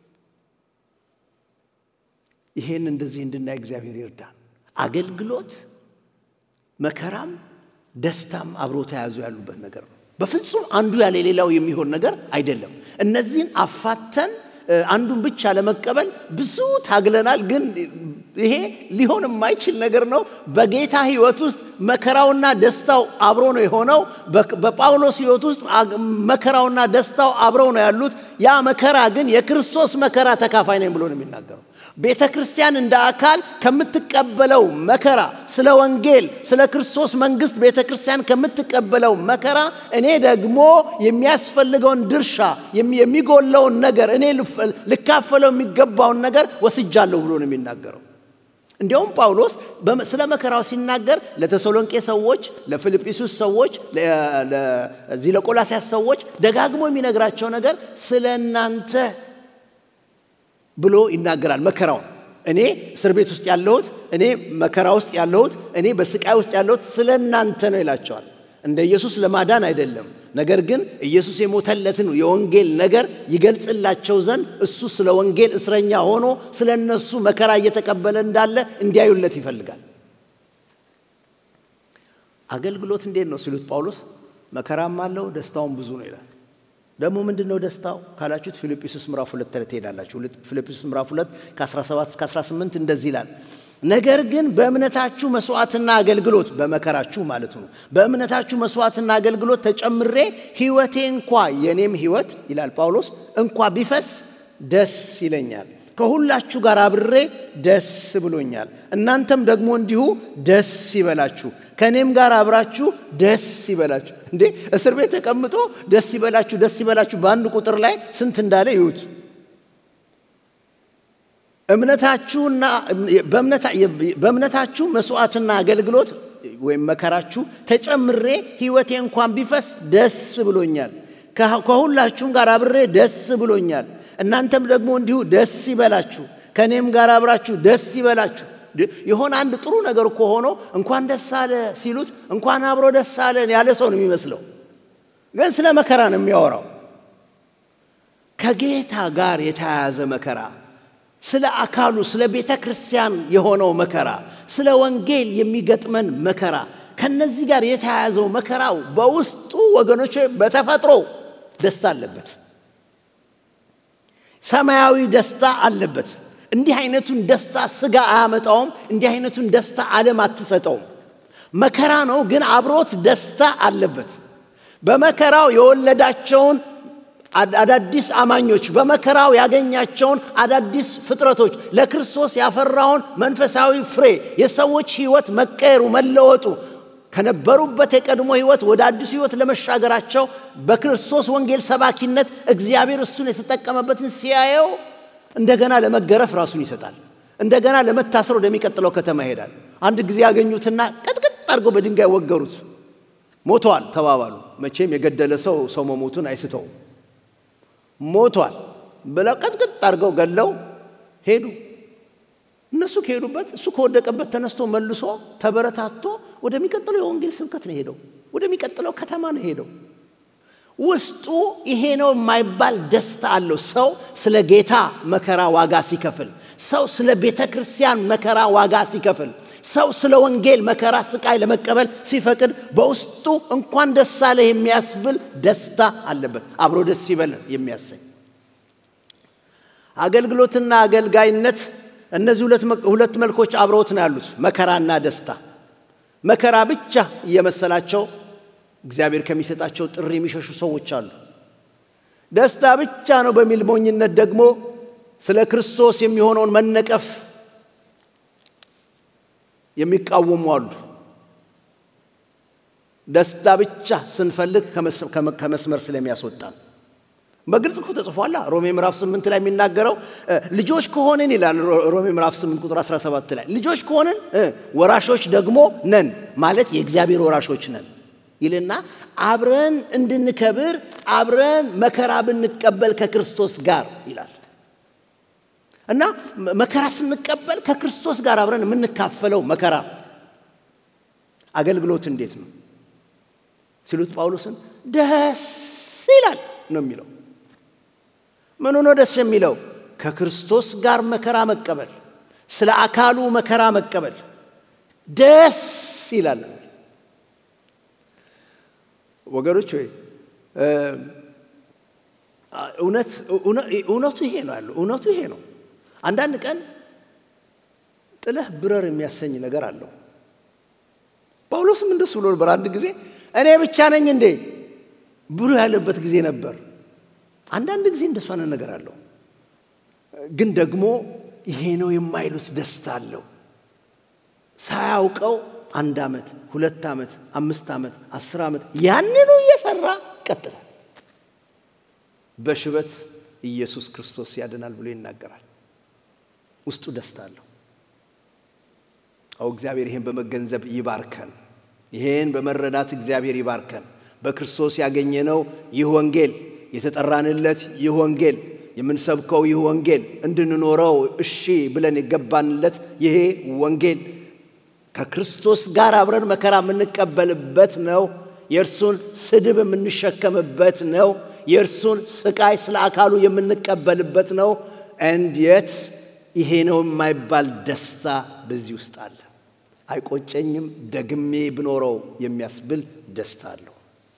ይሄን እንደዚህ እንድናይ እግዚአብሔር ይርዳን። አገልግሎት መከራም ደስታም አብሮ ተያዙ ያሉበት ነገር ነው። በፍጹም አንዱ ያለ ሌላው የሚሆን ነገር አይደለም። እነዚህን አፋተን አንዱን ብቻ ለመቀበል ብዙ ታግለናል። ግን ይሄ ሊሆን የማይችል ነገር ነው። በጌታ ሕይወት ውስጥ መከራውና ደስታው አብሮ ነው የሆነው። በጳውሎስ ሕይወት ውስጥ መከራውና ደስታው አብረው ነው ያሉት። ያ መከራ ግን የክርስቶስ መከራ ተካፋይ ነኝ ብሎ ነው የሚናገረው። ቤተ ክርስቲያን እንደ አካል ከምትቀበለው መከራ ስለ ወንጌል ስለ ክርስቶስ መንግስት ቤተ ክርስቲያን ከምትቀበለው መከራ እኔ ደግሞ የሚያስፈልገውን ድርሻ የሚጎለውን ነገር እኔ ልካፈለው የሚገባውን ነገር ወስጃለሁ ብሎ ነው የሚናገረው። እንዲያውም ጳውሎስ ስለ መከራው ሲናገር ለተሰሎንቄ ሰዎች፣ ለፊልጵስዩስ ሰዎች፣ ለዚህ ለቆላሲያስ ሰዎች ደጋግሞ የሚነግራቸው ነገር ስለ እናንተ ብሎ ይናገራል። መከራውን እኔ እስር ቤት ውስጥ ያለሁት፣ እኔ መከራ ውስጥ ያለሁት፣ እኔ በስቃይ ውስጥ ያለሁት ስለ እናንተ ነው ይላቸዋል። እንደ ኢየሱስ ለማዳን አይደለም፣ ነገር ግን ኢየሱስ የሞተለትን የወንጌል ነገር ይገልጽላቸው ዘንድ እሱ ስለ ወንጌል እስረኛ ሆኖ ስለ እነሱ መከራ እየተቀበለ እንዳለ እንዲያዩለት ይፈልጋል። አገልግሎት እንዴት ነው ሲሉት ጳውሎስ መከራም አለው ደስታውም ብዙ ነው ይላል። ደግሞ ምንድን ነው ደስታው ካላችሁት ፊልጵስዩስ ምዕራፍ ሁለት ላይ ትሄዳላችሁ። ፊልጵስዩስ ምዕራፍ ሁለት ከ17 እስከ 18 እንደዚህ ይላል። ነገር ግን በእምነታችሁ መስዋዕትና አገልግሎት በመከራችሁ ማለት ነው። በእምነታችሁ መስዋዕትና አገልግሎት ተጨምሬ ሕይወቴ እንኳ የኔም ሕይወት ይላል ጳውሎስ እንኳ ቢፈስ ደስ ይለኛል። ከሁላችሁ ጋር አብሬ ደስ ብሎኛል። እናንተም ደግሞ እንዲሁ ደስ ይበላችሁ፣ ከእኔም ጋር አብራችሁ ደስ ይበላችሁ። እንዴ እስር ቤት ተቀምጦ ደስ ይበላችሁ ደስ ይበላችሁ በአንድ ቁጥር ላይ ስንት እንዳለ ይዩት። እምነታችሁና በእምነታችሁ መስዋዕትና አገልግሎት ወይም መከራችሁ ተጨምሬ ሕይወቴ እንኳን ቢፈስ ደስ ብሎኛል። ከሁላችሁም ጋር አብሬ ደስ ብሎኛል። እናንተም ደግሞ እንዲሁ ደስ ይበላችሁ፣ ከእኔም ጋር አብራችሁ ደስ ይበላችሁ። የሆነ አንድ ጥሩ ነገር እኮ ሆኖ እንኳን ደስ አለ ሲሉት እንኳን አብሮ ደስ አለን ያለ ሰው ነው የሚመስለው፣ ግን ስለ መከራ ነው የሚያወራው። ከጌታ ጋር የተያያዘ መከራ፣ ስለ አካሉ ስለ ቤተ ክርስቲያን የሆነው መከራ፣ ስለ ወንጌል የሚገጥመን መከራ፣ ከነዚህ ጋር የተያያዘው መከራው በውስጡ ወገኖች በተፈጥሮ ደስታ አለበት። ሰማያዊ ደስታ አለበት። እንዲህ አይነቱን ደስታ ስጋ አያመጣውም። እንዲህ አይነቱን ደስታ ዓለም አትሰጠውም። መከራ ነው፣ ግን አብሮት ደስታ አለበት። በመከራው የወለዳቸውን አዳዲስ አማኞች፣ በመከራው ያገኛቸውን አዳዲስ ፍጥረቶች፣ ለክርስቶስ ያፈራውን መንፈሳዊ ፍሬ፣ የሰዎች ሕይወት መቀየሩ፣ መለወጡ ከነበሩበት የቀድሞ ሕይወት ወደ አዲሱ ሕይወት ለመሻገራቸው በክርስቶስ ወንጌል ሰባኪነት እግዚአብሔር እሱን የተጠቀመበትን ሲያየው እንደገና ለመገረፍ ራሱን ይሰጣል። እንደገና ለመታሰር ወደሚቀጥለው ከተማ ይሄዳል። አንድ ጊዜ ያገኙትና ቀጥቅጥ አድርገው በድንጋይ ወገሩት። ሞቷል ተባባሉ። መቼም የገደለ ሰው ሰው መሞቱን አይስተውም። ሞቷል ብለው ቀጥቅጥ አድርገው ገለው ሄዱ። እነሱ ከሄዱበት እሱ ከወደቀበት ተነስቶ መልሶ ተበረታቶ ወደሚቀጥለው የወንጌል ስብከት ነው ሄደው፣ ወደሚቀጥለው ከተማ ነው ሄደው። ውስጡ ይሄ ነው የማይባል ደስታ አለው። ሰው ስለ ጌታ መከራ ዋጋ ሲከፍል፣ ሰው ስለ ቤተ ክርስቲያን መከራ ዋጋ ሲከፍል፣ ሰው ስለ ወንጌል መከራ ስቃይ ለመቀበል ሲፈቅድ በውስጡ እንኳን ደስ አለህ የሚያስብል ደስታ አለበት። አብሮ ደስ ይበል የሚያሰኝ አገልግሎትና አገልጋይነት እነዚህ ሁለት መልኮች አብረውት ነው ያሉት፣ መከራና ደስታ። መከራ ብቻ እየመሰላቸው እግዚአብሔር ከሚሰጣቸው ጥሪ የሚሸሹ ሰዎች አሉ። ደስታ ብቻ ነው በሚል ሞኝነት ደግሞ ስለ ክርስቶስ የሚሆነውን መነቀፍ የሚቃወሙ አሉ። ደስታ ብቻ ስንፈልግ ከመስመር ስለሚያስወጣን በግልጽ እኮ ተጽፏላ። ሮሜ ምዕራፍ 8 ላይ የሚናገረው ልጆች ከሆንን ይላል። ሮሜ ምዕራፍ 8 ቁጥር 17 ላይ ልጆች ከሆንን ወራሾች ደግሞ ነን ማለት የእግዚአብሔር ወራሾች ነን ይልና አብረን እንድንከብር አብረን መከራ ብንቀበል ከክርስቶስ ጋር ይላል እና መከራ ስንቀበል ከክርስቶስ ጋር አብረን የምንካፈለው መከራ አገልግሎት እንዴት ነው ሲሉት ጳውሎስን ደስ ይላል ነው የሚለው። ምኑ ነው ደስ የሚለው? ከክርስቶስ ጋር መከራ መቀበል፣ ስለ አካሉ መከራ መቀበል ደስ ይላል። ወገኖች ወይ እውነቱ ይሄ ነው ያለው። እውነቱ ይሄ ነው። አንዳንድ ቀን ጥለህ ብረር የሚያሰኝ ነገር አለው። ጳውሎስም እንደሱ ብሎ ነበር። አንድ ጊዜ እኔ ብቻ ነኝ እንዴ ብሎ ያለበት ጊዜ ነበር። አንዳንድ ጊዜ እንደሱ አይነት ነገር አለው። ግን ደግሞ ይሄ ነው የማይሉት ደስታ አለው። ሳያውቀው አንድ ዓመት፣ ሁለት ዓመት፣ አምስት ዓመት፣ አስር ዓመት ያንኑ እየሰራ ቀጥላል። በሽበት ኢየሱስ ክርስቶስ ያድናል ብሎ ይናገራል። ውስጡ ደስታ አለው። አው እግዚአብሔር ይሄን በመገንዘብ ይባርከን። ይሄን በመረዳት እግዚአብሔር ይባርከን። በክርስቶስ ያገኘነው ይህ ወንጌል የተጠራንለት ይህ ወንጌል የምንሰብከው ይህ ወንጌል እንድንኖረው እሺ ብለን የገባንለት ይሄ ወንጌል ከክርስቶስ ጋር አብረን መከራ የምንቀበልበት ነው። የእርሱን ስድብ የምንሸከምበት ነው። የእርሱን ስቃይ ስለ አካሉ የምንቀበልበት ነው። እንዴት ይሄ ነው የማይባል ደስታ በዚህ ውስጥ አለ። አይቆጨኝም፣ ደግሜ ብኖረው የሚያስብል ደስታ አለው።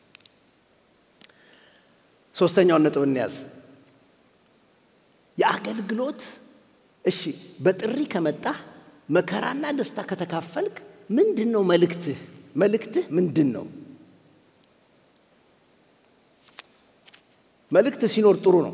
ሶስተኛውን ነጥብ እንያዝ። የአገልግሎት እሺ፣ በጥሪ ከመጣህ መከራና ደስታ ከተካፈልክ ምንድን ነው መልእክትህ? መልእክትህ ምንድን ነው? መልእክት ሲኖር ጥሩ ነው።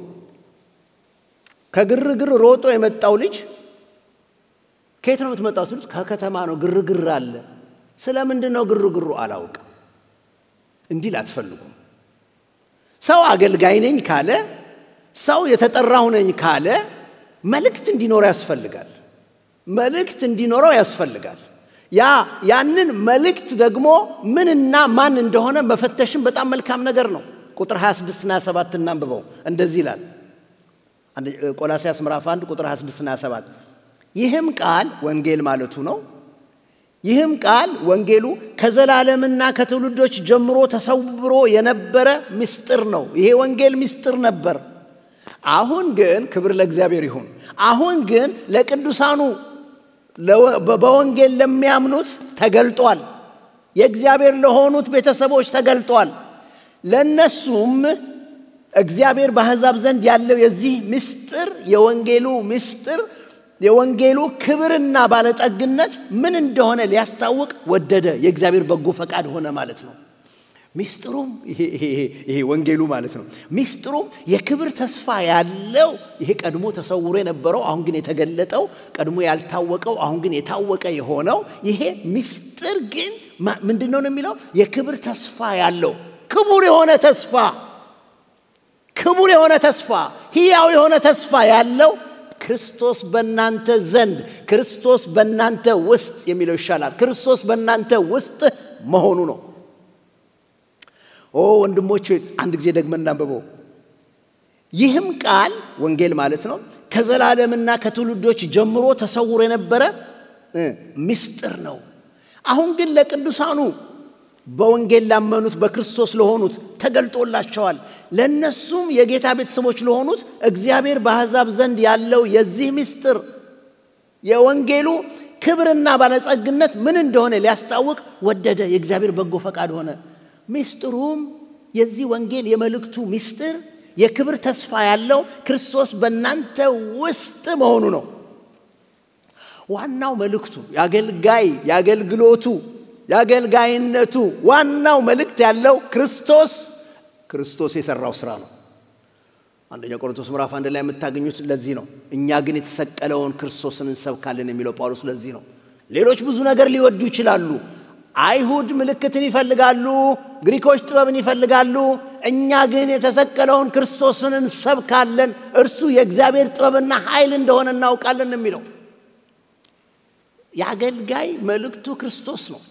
ከግርግር ሮጦ የመጣው ልጅ ከየት ነው የምትመጣው ሲሉት ከከተማ ነው፣ ግርግር አለ። ስለ ምንድን ነው ግርግሩ? አላውቅም እንዲል አትፈልጉም። ሰው አገልጋይ ነኝ ካለ፣ ሰው የተጠራሁ ነኝ ካለ መልእክት እንዲኖረው ያስፈልጋል። መልእክት እንዲኖረው ያስፈልጋል። ያ ያንን መልእክት ደግሞ ምንና ማን እንደሆነ መፈተሽም በጣም መልካም ነገር ነው። ቁጥር 26 እና 27 እናንብበው። እንደዚህ ይላል ቆላሲያስ ምዕራፍ 1 ቁጥር 26 እና 27 ይህም ቃል ወንጌል ማለቱ ነው። ይህም ቃል ወንጌሉ ከዘላለምና ከትውልዶች ጀምሮ ተሰውሮ የነበረ ምስጢር ነው። ይሄ ወንጌል ምስጢር ነበር። አሁን ግን ክብር ለእግዚአብሔር ይሁን። አሁን ግን ለቅዱሳኑ በወንጌል ለሚያምኑት ተገልጧል። የእግዚአብሔር ለሆኑት ቤተሰቦች ተገልጧል። ለእነሱም እግዚአብሔር በአሕዛብ ዘንድ ያለው የዚህ ምስጢር የወንጌሉ ምስጢር የወንጌሉ ክብርና ባለጠግነት ምን እንደሆነ ሊያስታውቅ ወደደ። የእግዚአብሔር በጎ ፈቃድ ሆነ ማለት ነው። ሚስጥሩም ይሄ ወንጌሉ ማለት ነው። ሚስጥሩም የክብር ተስፋ ያለው ይሄ ቀድሞ ተሰውሮ የነበረው አሁን ግን የተገለጠው ቀድሞ ያልታወቀው አሁን ግን የታወቀ የሆነው ይሄ ሚስጥር ግን ምንድን ነው የሚለው? የክብር ተስፋ ያለው ክቡር የሆነ ተስፋ ክቡር የሆነ ተስፋ ሕያው የሆነ ተስፋ ያለው ክርስቶስ በእናንተ ዘንድ ክርስቶስ በእናንተ ውስጥ የሚለው ይሻላል። ክርስቶስ በእናንተ ውስጥ መሆኑ ነው። ኦ ወንድሞች አንድ ጊዜ ደግመን እናንብበው። ይህም ቃል ወንጌል ማለት ነው ከዘላለምና ከትውልዶች ጀምሮ ተሰውሮ የነበረ ምስጢር ነው። አሁን ግን ለቅዱሳኑ በወንጌል ላመኑት በክርስቶስ ለሆኑት ተገልጦላቸዋል። ለእነሱም የጌታ ቤተሰቦች ለሆኑት እግዚአብሔር በአሕዛብ ዘንድ ያለው የዚህ ምስጢር የወንጌሉ ክብርና ባለጸግነት ምን እንደሆነ ሊያስታውቅ ወደደ። የእግዚአብሔር በጎ ፈቃድ ሆነ። ምስጢሩም የዚህ ወንጌል የመልእክቱ ምስጢር የክብር ተስፋ ያለው ክርስቶስ በእናንተ ውስጥ መሆኑ ነው። ዋናው መልእክቱ የአገልጋይ የአገልግሎቱ የአገልጋይነቱ ዋናው መልእክት ያለው ክርስቶስ ክርስቶስ የሰራው ስራ ነው። አንደኛ ቆሮንቶስ ምዕራፍ አንድ ላይ የምታገኙት ለዚህ ነው። እኛ ግን የተሰቀለውን ክርስቶስን እንሰብካለን የሚለው ጳውሎስ ለዚህ ነው። ሌሎች ብዙ ነገር ሊወዱ ይችላሉ። አይሁድ ምልክትን ይፈልጋሉ፣ ግሪኮች ጥበብን ይፈልጋሉ። እኛ ግን የተሰቀለውን ክርስቶስን እንሰብካለን፣ እርሱ የእግዚአብሔር ጥበብና ኃይል እንደሆነ እናውቃለን የሚለው የአገልጋይ መልእክቱ ክርስቶስ ነው።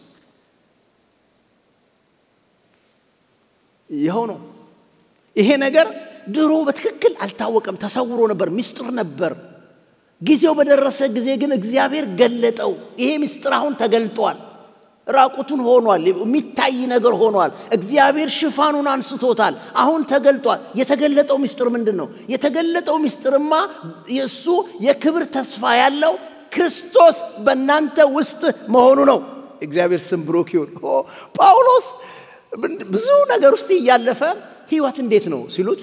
ይኸው ነው። ይሄ ነገር ድሮ በትክክል አልታወቀም፣ ተሰውሮ ነበር፣ ምስጢር ነበር። ጊዜው በደረሰ ጊዜ ግን እግዚአብሔር ገለጠው። ይሄ ምስጢር አሁን ተገልጧል። ራቁቱን ሆኗል። የሚታይ ነገር ሆኗል። እግዚአብሔር ሽፋኑን አንስቶታል። አሁን ተገልጧል። የተገለጠው ምስጢር ምንድን ነው? የተገለጠው ምስጢርማ የእሱ የክብር ተስፋ ያለው ክርስቶስ በእናንተ ውስጥ መሆኑ ነው። እግዚአብሔር ስም ብሩክ ይሁን። ጳውሎስ ብዙ ነገር ውስጥ እያለፈ ህይወት እንዴት ነው ሲሉት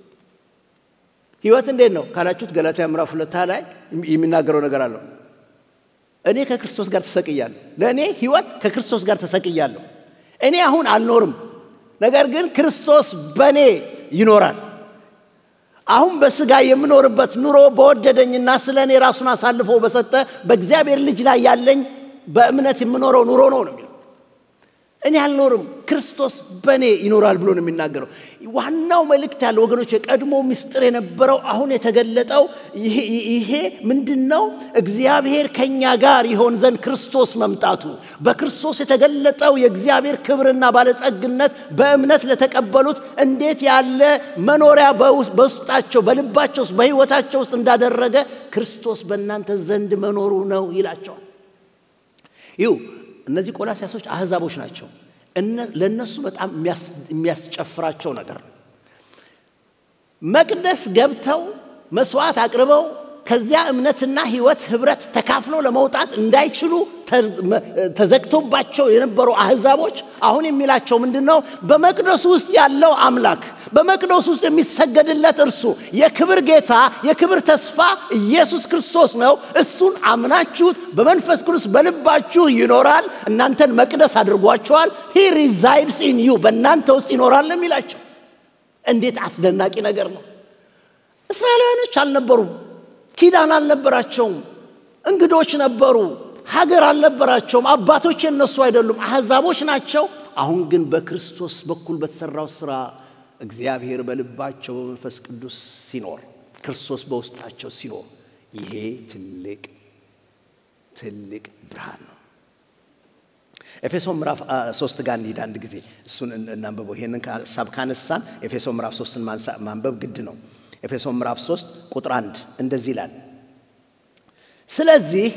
ህይወት እንዴት ነው ካላችሁት ገላትያ ምዕራፍ ሁለት ላይ የሚናገረው ነገር አለው። እኔ ከክርስቶስ ጋር ተሰቅያለሁ። ለእኔ ህይወት ከክርስቶስ ጋር ተሰቅያለሁ። እኔ አሁን አልኖርም፣ ነገር ግን ክርስቶስ በእኔ ይኖራል። አሁን በስጋ የምኖርበት ኑሮ በወደደኝና ስለ እኔ ራሱን አሳልፎ በሰጠ በእግዚአብሔር ልጅ ላይ ያለኝ በእምነት የምኖረው ኑሮ ነው ነው የሚለው። እኔ አልኖርም፣ ክርስቶስ በእኔ ይኖራል ብሎ ነው የሚናገረው። ዋናው መልእክት ያለው ወገኖች፣ የቀድሞ ምስጢር የነበረው አሁን የተገለጠው ይሄ ምንድን ነው? እግዚአብሔር ከእኛ ጋር ይሆን ዘንድ ክርስቶስ መምጣቱ፣ በክርስቶስ የተገለጠው የእግዚአብሔር ክብርና ባለጸግነት በእምነት ለተቀበሉት እንዴት ያለ መኖሪያ በውስጣቸው በልባቸው ውስጥ በሕይወታቸው ውስጥ እንዳደረገ ክርስቶስ በእናንተ ዘንድ መኖሩ ነው ይላቸዋል። ይሁ እነዚህ ቆላሲያሶች አሕዛቦች ናቸው። ለእነሱ በጣም የሚያስጨፍራቸው ነገር ነው። መቅደስ ገብተው መስዋዕት አቅርበው ከዚያ እምነትና ሕይወት ኅብረት ተካፍለው ለመውጣት እንዳይችሉ ተዘግቶባቸው የነበሩ አሕዛቦች አሁን የሚላቸው ምንድን ነው? በመቅደሱ ውስጥ ያለው አምላክ በመቅደሱ ውስጥ የሚሰገድለት እርሱ የክብር ጌታ የክብር ተስፋ ኢየሱስ ክርስቶስ ነው። እሱን አምናችሁት በመንፈስ ቅዱስ በልባችሁ ይኖራል። እናንተን መቅደስ አድርጓቸዋል። ሂ ሪዛይድስ ኢን ዩ በእናንተ ውስጥ ይኖራል የሚላቸው እንዴት አስደናቂ ነገር ነው! እስራኤላውያኖች አልነበሩም። ኪዳን አልነበራቸውም። እንግዶች ነበሩ። ሀገር አልነበራቸውም። አባቶች የነሱ አይደሉም፣ አሕዛቦች ናቸው። አሁን ግን በክርስቶስ በኩል በተሠራው ሥራ እግዚአብሔር በልባቸው በመንፈስ ቅዱስ ሲኖር ክርስቶስ በውስጣቸው ሲኖር ይሄ ትልቅ ትልቅ ብርሃን ነው። ኤፌሶን ምዕራፍ ሶስት ጋር እንሂድ አንድ ጊዜ እሱን እናንብበው። ይሄንን ሀሳብ ካነሳን ኤፌሶን ምዕራፍ ሶስትን ማንበብ ግድ ነው። ኤፌሶን ምዕራፍ ሶስት ቁጥር አንድ እንደዚህ ይላል። ስለዚህ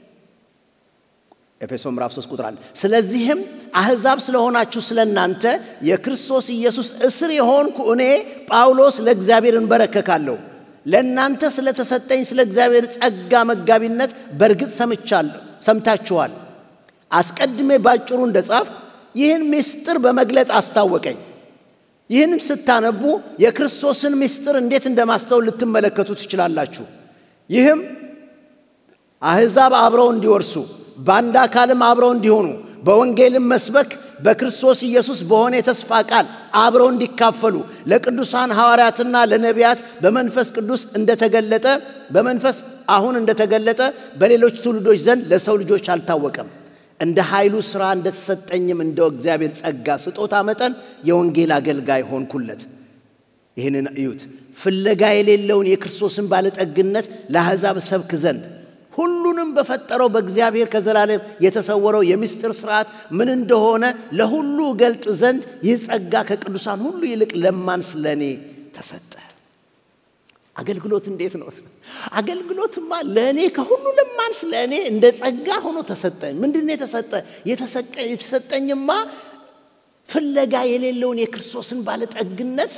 ኤፌሶን ምዕራፍ 3 ቁጥር 1 ስለዚህም አሕዛብ ስለሆናችሁ ስለ እናንተ የክርስቶስ ኢየሱስ እስር የሆንኩ እኔ ጳውሎስ ለእግዚአብሔር እንበረከካለሁ። ለእናንተ ስለተሰጠኝ ስለ እግዚአብሔር ጸጋ መጋቢነት በእርግጥ ሰምቻለሁ ሰምታችኋል። አስቀድሜ ባጭሩ እንደ ጻፍ ይህን ምስጢር በመግለጥ አስታወቀኝ። ይህንም ስታነቡ የክርስቶስን ምስጢር እንዴት እንደማስተውል ልትመለከቱ ትችላላችሁ። ይህም አሕዛብ አብረው እንዲወርሱ በአንድ አካልም አብረው እንዲሆኑ በወንጌልም መስበክ በክርስቶስ ኢየሱስ በሆነ የተስፋ ቃል አብረው እንዲካፈሉ ለቅዱሳን ሐዋርያትና ለነቢያት በመንፈስ ቅዱስ እንደተገለጠ በመንፈስ አሁን እንደተገለጠ በሌሎች ትውልዶች ዘንድ ለሰው ልጆች አልታወቀም። እንደ ኃይሉ ሥራ እንደተሰጠኝም እንደ እግዚአብሔር ጸጋ ስጦታ መጠን የወንጌል አገልጋይ ሆንኩለት። ይህንን እዩት። ፍለጋ የሌለውን የክርስቶስን ባለጠግነት ለአሕዛብ ሰብክ ዘንድ ሁሉንም በፈጠረው በእግዚአብሔር ከዘላለም የተሰወረው የምስጢር ስርዓት ምን እንደሆነ ለሁሉ ገልጥ ዘንድ ይህ ጸጋ ከቅዱሳን ሁሉ ይልቅ ለማንስ ለእኔ ተሰጠ። አገልግሎት እንዴት ነው? አገልግሎትማ ለእኔ ከሁሉ ለማንስ ለእኔ እንደ ጸጋ ሆኖ ተሰጠኝ። ምንድን ነው የተሰጠ? የተሰጠኝማ ፍለጋ የሌለውን የክርስቶስን ባለጠግነት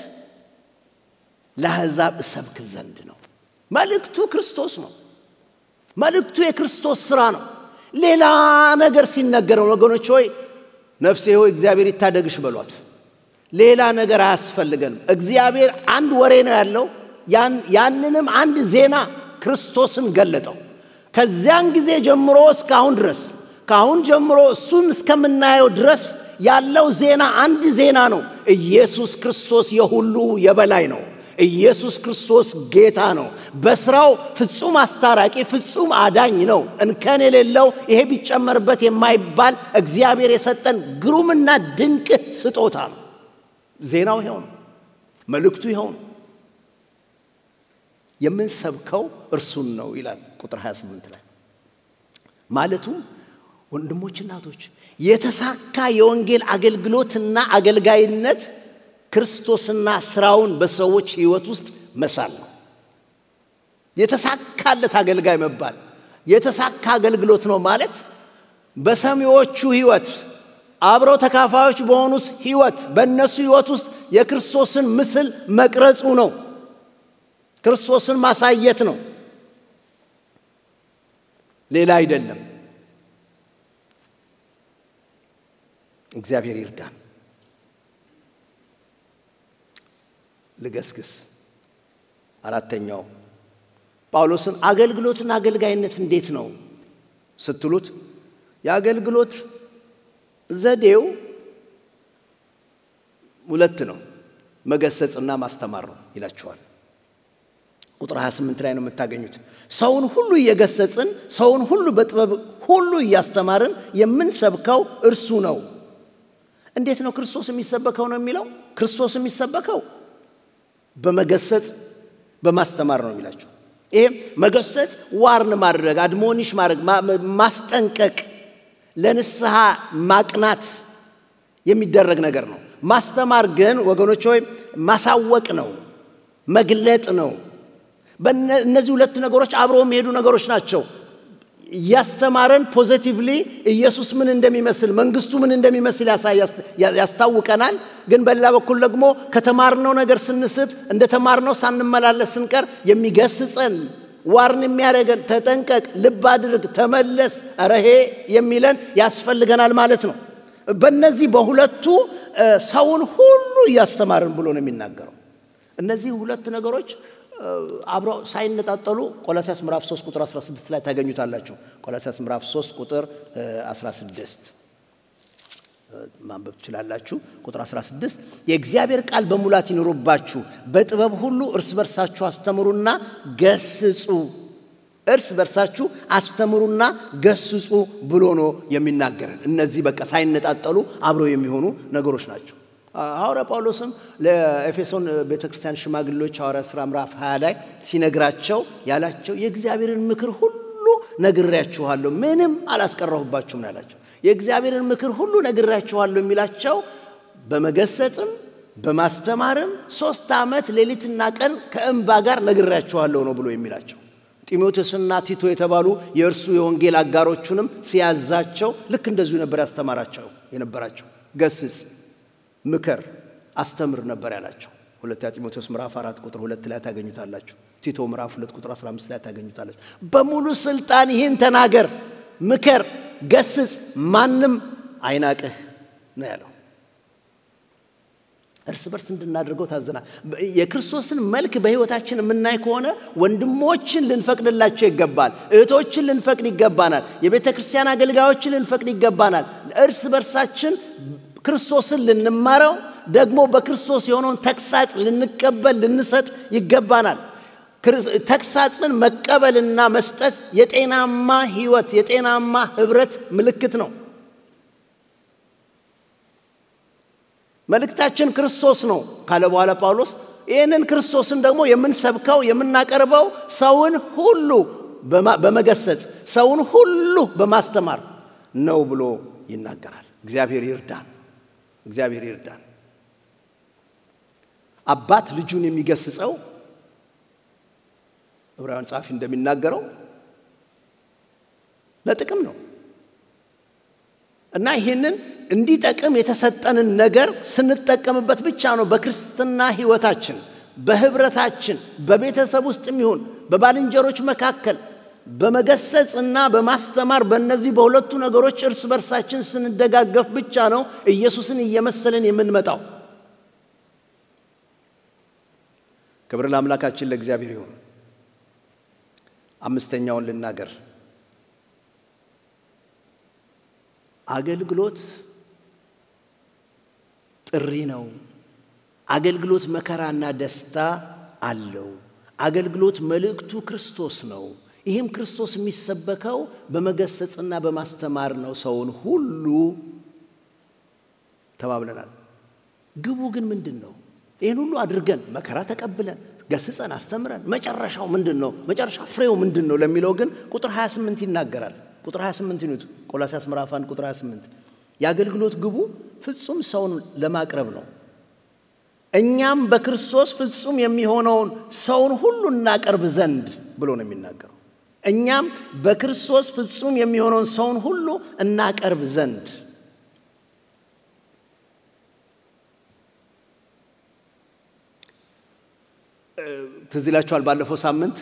ለአሕዛብ እሰብክ ዘንድ ነው። መልእክቱ ክርስቶስ ነው። መልእክቱ የክርስቶስ ሥራ ነው። ሌላ ነገር ሲነገረው ወገኖች ሆይ ነፍሴ ሆይ እግዚአብሔር ይታደግሽ በሏት። ሌላ ነገር አያስፈልገንም። እግዚአብሔር አንድ ወሬ ነው ያለው። ያንንም አንድ ዜና ክርስቶስን ገለጠው። ከዚያን ጊዜ ጀምሮ እስካሁን ድረስ ከአሁን ጀምሮ እሱን እስከምናየው ድረስ ያለው ዜና አንድ ዜና ነው። ኢየሱስ ክርስቶስ የሁሉ የበላይ ነው። ኢየሱስ ክርስቶስ ጌታ ነው። በስራው ፍጹም አስታራቂ፣ ፍጹም አዳኝ ነው። እንከን የሌለው ይሄ ቢጨመርበት የማይባል እግዚአብሔር የሰጠን ግሩምና ድንቅ ስጦታ ነው። ዜናው ይኸው ነው። መልእክቱ ይኸው ነው። የምንሰብከው እርሱን ነው ይላል ቁጥር 28 ላይ ማለቱም ወንድሞች እናቶች የተሳካ የወንጌል አገልግሎትና አገልጋይነት ክርስቶስና ስራውን በሰዎች ህይወት ውስጥ መሳል ነው። የተሳካለት አገልጋይ መባል የተሳካ አገልግሎት ነው ማለት በሰሚዎቹ ህይወት አብረው ተካፋዮች በሆኑት ህይወት በእነሱ ህይወት ውስጥ የክርስቶስን ምስል መቅረጹ ነው። ክርስቶስን ማሳየት ነው። ሌላ አይደለም። እግዚአብሔር ይርዳን። ልገስግስ። አራተኛው ጳውሎስን አገልግሎትና አገልጋይነት እንዴት ነው ስትሉት የአገልግሎት ዘዴው ሁለት ነው፣ መገሰጽና ማስተማር ነው ይላቸዋል። ቁጥር 28 ላይ ነው የምታገኙት። ሰውን ሁሉ እየገሰጽን ሰውን ሁሉ በጥበብ ሁሉ እያስተማርን የምንሰብከው እርሱ ነው። እንዴት ነው ክርስቶስ የሚሰበከው ነው የሚለው? ክርስቶስ የሚሰበከው በመገሰጽ በማስተማር ነው የሚላቸው። ይሄ መገሰጽ ዋርን ማድረግ፣ አድሞኒሽ ማድረግ፣ ማስጠንቀቅ፣ ለንስሐ ማቅናት የሚደረግ ነገር ነው። ማስተማር ግን ወገኖች ሆይ ማሳወቅ ነው፣ መግለጥ ነው። እነዚህ ሁለት ነገሮች አብረው የሚሄዱ ነገሮች ናቸው። እያስተማረን ፖዘቲቭሊ ኢየሱስ ምን እንደሚመስል መንግስቱ ምን እንደሚመስል ያስታውቀናል። ግን በሌላ በኩል ደግሞ ከተማርነው ነገር ስንስት እንደ ተማርነው ሳንመላለስ ስንቀር የሚገስጸን ዋርን የሚያደርገን ተጠንቀቅ፣ ልብ አድርግ፣ ተመለስ፣ ረሄ የሚለን ያስፈልገናል ማለት ነው። በእነዚህ በሁለቱ ሰውን ሁሉ እያስተማርን ብሎ ነው የሚናገረው። እነዚህ ሁለት ነገሮች አብረው ሳይነጣጠሉ ቆላሲያስ ምዕራፍ 3 ቁጥር 16 ላይ ታገኙታላችሁ። ቆላሲያስ ምዕራፍ 3 ቁጥር 16 ማንበብ ትችላላችሁ። ቁጥር 16 የእግዚአብሔር ቃል በሙላት ይኑሩባችሁ፣ በጥበብ ሁሉ እርስ በርሳችሁ አስተምሩና ገስጹ። እርስ በርሳችሁ አስተምሩና ገስጹ ብሎ ነው የሚናገረን። እነዚህ በቃ ሳይነጣጠሉ አብረው የሚሆኑ ነገሮች ናቸው። ሐዋርያ ጳውሎስም ለኤፌሶን ቤተ ክርስቲያን ሽማግሌዎች ሐዋርያ ሥራ ምዕራፍ 20 ላይ ሲነግራቸው ያላቸው የእግዚአብሔርን ምክር ሁሉ ነግሬያችኋለሁ፣ ምንም አላስቀረሁባችሁም ነው ያላቸው። የእግዚአብሔርን ምክር ሁሉ ነግሬያችኋለሁ የሚላቸው በመገሰጽም በማስተማርም ሶስት ዓመት ሌሊትና ቀን ከእንባ ጋር ነግሬያችኋለሁ ነው ብሎ የሚላቸው። ጢሞቴዎስና ቲቶ የተባሉ የእርሱ የወንጌል አጋሮቹንም ሲያዛቸው ልክ እንደዚሁ ነበር ያስተማራቸው የነበራቸው ገስጽ ምከር አስተምር ነበር ያላቸው። ሁለተኛ ጢሞቴዎስ ምዕራፍ አራት ቁጥር ሁለት ላይ ታገኙታላችሁ። ቲቶ ምዕራፍ ሁለት ቁጥር 15 ላይ ታገኙታላችሁ። በሙሉ ስልጣን ይህን ተናገር፣ ምከር፣ ገስጽ፣ ማንም አይናቅህ ነው ያለው። እርስ በርስ እንድናደርገው ታዘናል። የክርስቶስን መልክ በሕይወታችን የምናይ ከሆነ ወንድሞችን ልንፈቅድላቸው ይገባል። እህቶችን ልንፈቅድ ይገባናል። የቤተ ክርስቲያን አገልጋዮችን ልንፈቅድ ይገባናል። እርስ በርሳችን ክርስቶስን ልንማረው ደግሞ በክርስቶስ የሆነውን ተግሳጽ ልንቀበል ልንሰጥ ይገባናል። ተግሳጽን መቀበልና መስጠት የጤናማ ሕይወት የጤናማ ኅብረት ምልክት ነው። መልእክታችን ክርስቶስ ነው ካለ በኋላ ጳውሎስ ይህንን ክርስቶስን ደግሞ የምንሰብከው የምናቀርበው ሰውን ሁሉ በመገሰጽ ሰውን ሁሉ በማስተማር ነው ብሎ ይናገራል። እግዚአብሔር ይርዳን። እግዚአብሔር ይርዳን። አባት ልጁን የሚገስጸው ዕብራውያን ጸሐፊ እንደሚናገረው ለጥቅም ነው እና ይህንን እንዲጠቅም የተሰጠንን ነገር ስንጠቀምበት ብቻ ነው በክርስትና ሕይወታችን፣ በህብረታችን፣ በቤተሰብ ውስጥ የሚሆን በባልንጀሮች መካከል በመገሰጽ እና በማስተማር በእነዚህ በሁለቱ ነገሮች እርስ በርሳችን ስንደጋገፍ ብቻ ነው ኢየሱስን እየመሰልን የምንመጣው። ክብር ለአምላካችን ለእግዚአብሔር ይሁን። አምስተኛውን ልናገር። አገልግሎት ጥሪ ነው። አገልግሎት መከራና ደስታ አለው። አገልግሎት መልእክቱ ክርስቶስ ነው። ይህም ክርስቶስ የሚሰበከው በመገሰጽና በማስተማር ነው። ሰውን ሁሉ ተባብለናል። ግቡ ግን ምንድን ነው? ይህን ሁሉ አድርገን መከራ ተቀብለን ገስጸን አስተምረን መጨረሻው ምንድን ነው? መጨረሻ ፍሬው ምንድን ነው ለሚለው ግን ቁጥር 28 ይናገራል። ቁጥር 28 ይኑት ቆላስያስ ምዕራፍ 1 ቁጥር 28 የአገልግሎት ግቡ ፍጹም ሰውን ለማቅረብ ነው። እኛም በክርስቶስ ፍጹም የሚሆነውን ሰውን ሁሉ እናቀርብ ዘንድ ብሎ ነው የሚናገረው። እኛም በክርስቶስ ፍጹም የሚሆነውን ሰውን ሁሉ እናቀርብ ዘንድ ትዝ ይላችኋል። ባለፈው ሳምንት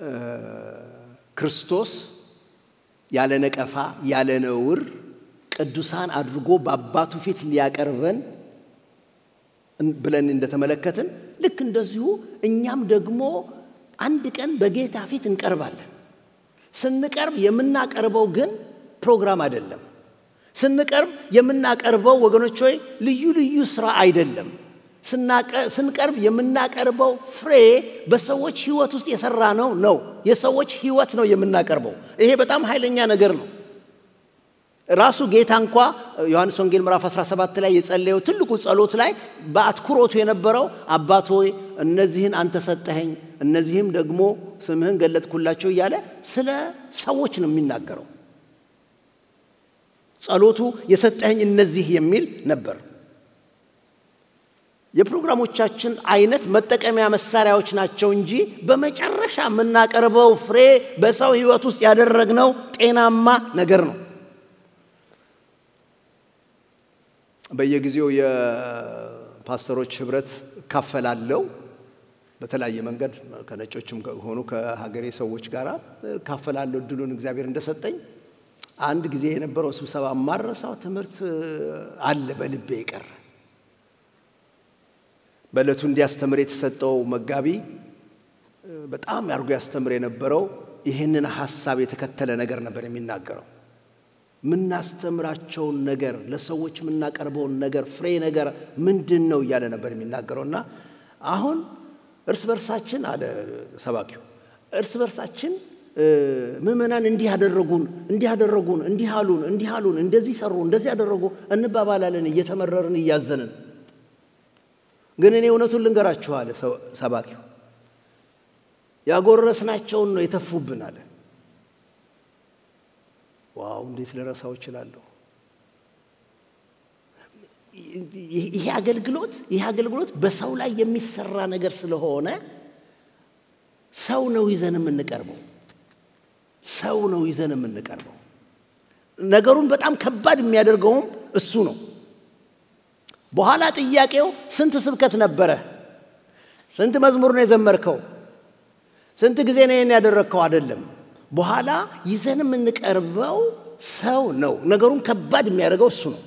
ክርስቶስ ያለ ነቀፋ ያለ ነውር ቅዱሳን አድርጎ በአባቱ ፊት ሊያቀርበን ብለን እንደተመለከትን ልክ እንደዚሁ እኛም ደግሞ አንድ ቀን በጌታ ፊት እንቀርባለን። ስንቀርብ የምናቀርበው ግን ፕሮግራም አይደለም። ስንቀርብ የምናቀርበው ወገኖች ሆይ ልዩ ልዩ ስራ አይደለም። ስንቀርብ የምናቀርበው ፍሬ በሰዎች ህይወት ውስጥ የሰራ ነው ነው የሰዎች ህይወት ነው የምናቀርበው። ይሄ በጣም ኃይለኛ ነገር ነው። ራሱ ጌታ እንኳ ዮሐንስ ወንጌል ምዕራፍ 17 ላይ የጸለየው ትልቁ ጸሎት ላይ በአትኩሮቱ የነበረው አባት ሆይ እነዚህን አንተ ሰጠኸኝ፣ እነዚህም ደግሞ ስምህን ገለጥኩላቸው እያለ ስለ ሰዎች ነው የሚናገረው። ጸሎቱ የሰጠኸኝ እነዚህ የሚል ነበር። የፕሮግራሞቻችን አይነት መጠቀሚያ መሳሪያዎች ናቸው እንጂ በመጨረሻ የምናቀርበው ፍሬ በሰው ህይወት ውስጥ ያደረግነው ጤናማ ነገር ነው። በየጊዜው የፓስተሮች ህብረት እካፈላለሁ። በተለያየ መንገድ ከነጮችም ሆኑ ከሀገሬ ሰዎች ጋር እካፈላለሁ። እድሉን እግዚአብሔር እንደሰጠኝ አንድ ጊዜ የነበረው ስብሰባ ማረሳው ትምህርት አለ በልቤ የቀረ በዕለቱ እንዲያስተምር የተሰጠው መጋቢ በጣም አድርጎ ያስተምር የነበረው ይህንን ሀሳብ የተከተለ ነገር ነበር የሚናገረው። የምናስተምራቸውን ነገር ለሰዎች የምናቀርበውን ነገር ፍሬ ነገር ምንድን ነው እያለ ነበር የሚናገረው እና አሁን እርስ በርሳችን አለ ሰባኪው እርስ በርሳችን ምዕመናን እንዲህ ያደረጉን እንዲህ ያደረጉን እንዲህ አሉን እንዲህ አሉን እንደዚህ ሰሩ እንደዚህ ያደረጉ እንባባላለን እየተመረርን እያዘንን ግን እኔ እውነቱን ልንገራችሁ አለ ሰባኪው ያጎረስናቸውን ነው የተፉብን አለ ዋው እንዴት ልረሳው እችላለሁ ይሄ አገልግሎት ይሄ አገልግሎት በሰው ላይ የሚሰራ ነገር ስለሆነ ሰው ነው ይዘን የምንቀርበው ሰው ነው ይዘን የምንቀርበው ነገሩን በጣም ከባድ የሚያደርገውም እሱ ነው በኋላ ጥያቄው ስንት ስብከት ነበረ ስንት መዝሙር ነው የዘመርከው ስንት ጊዜ ነው ይህን ያደረግከው አይደለም በኋላ ይዘን የምንቀርበው ሰው ነው ነገሩን ከባድ የሚያደርገው እሱ ነው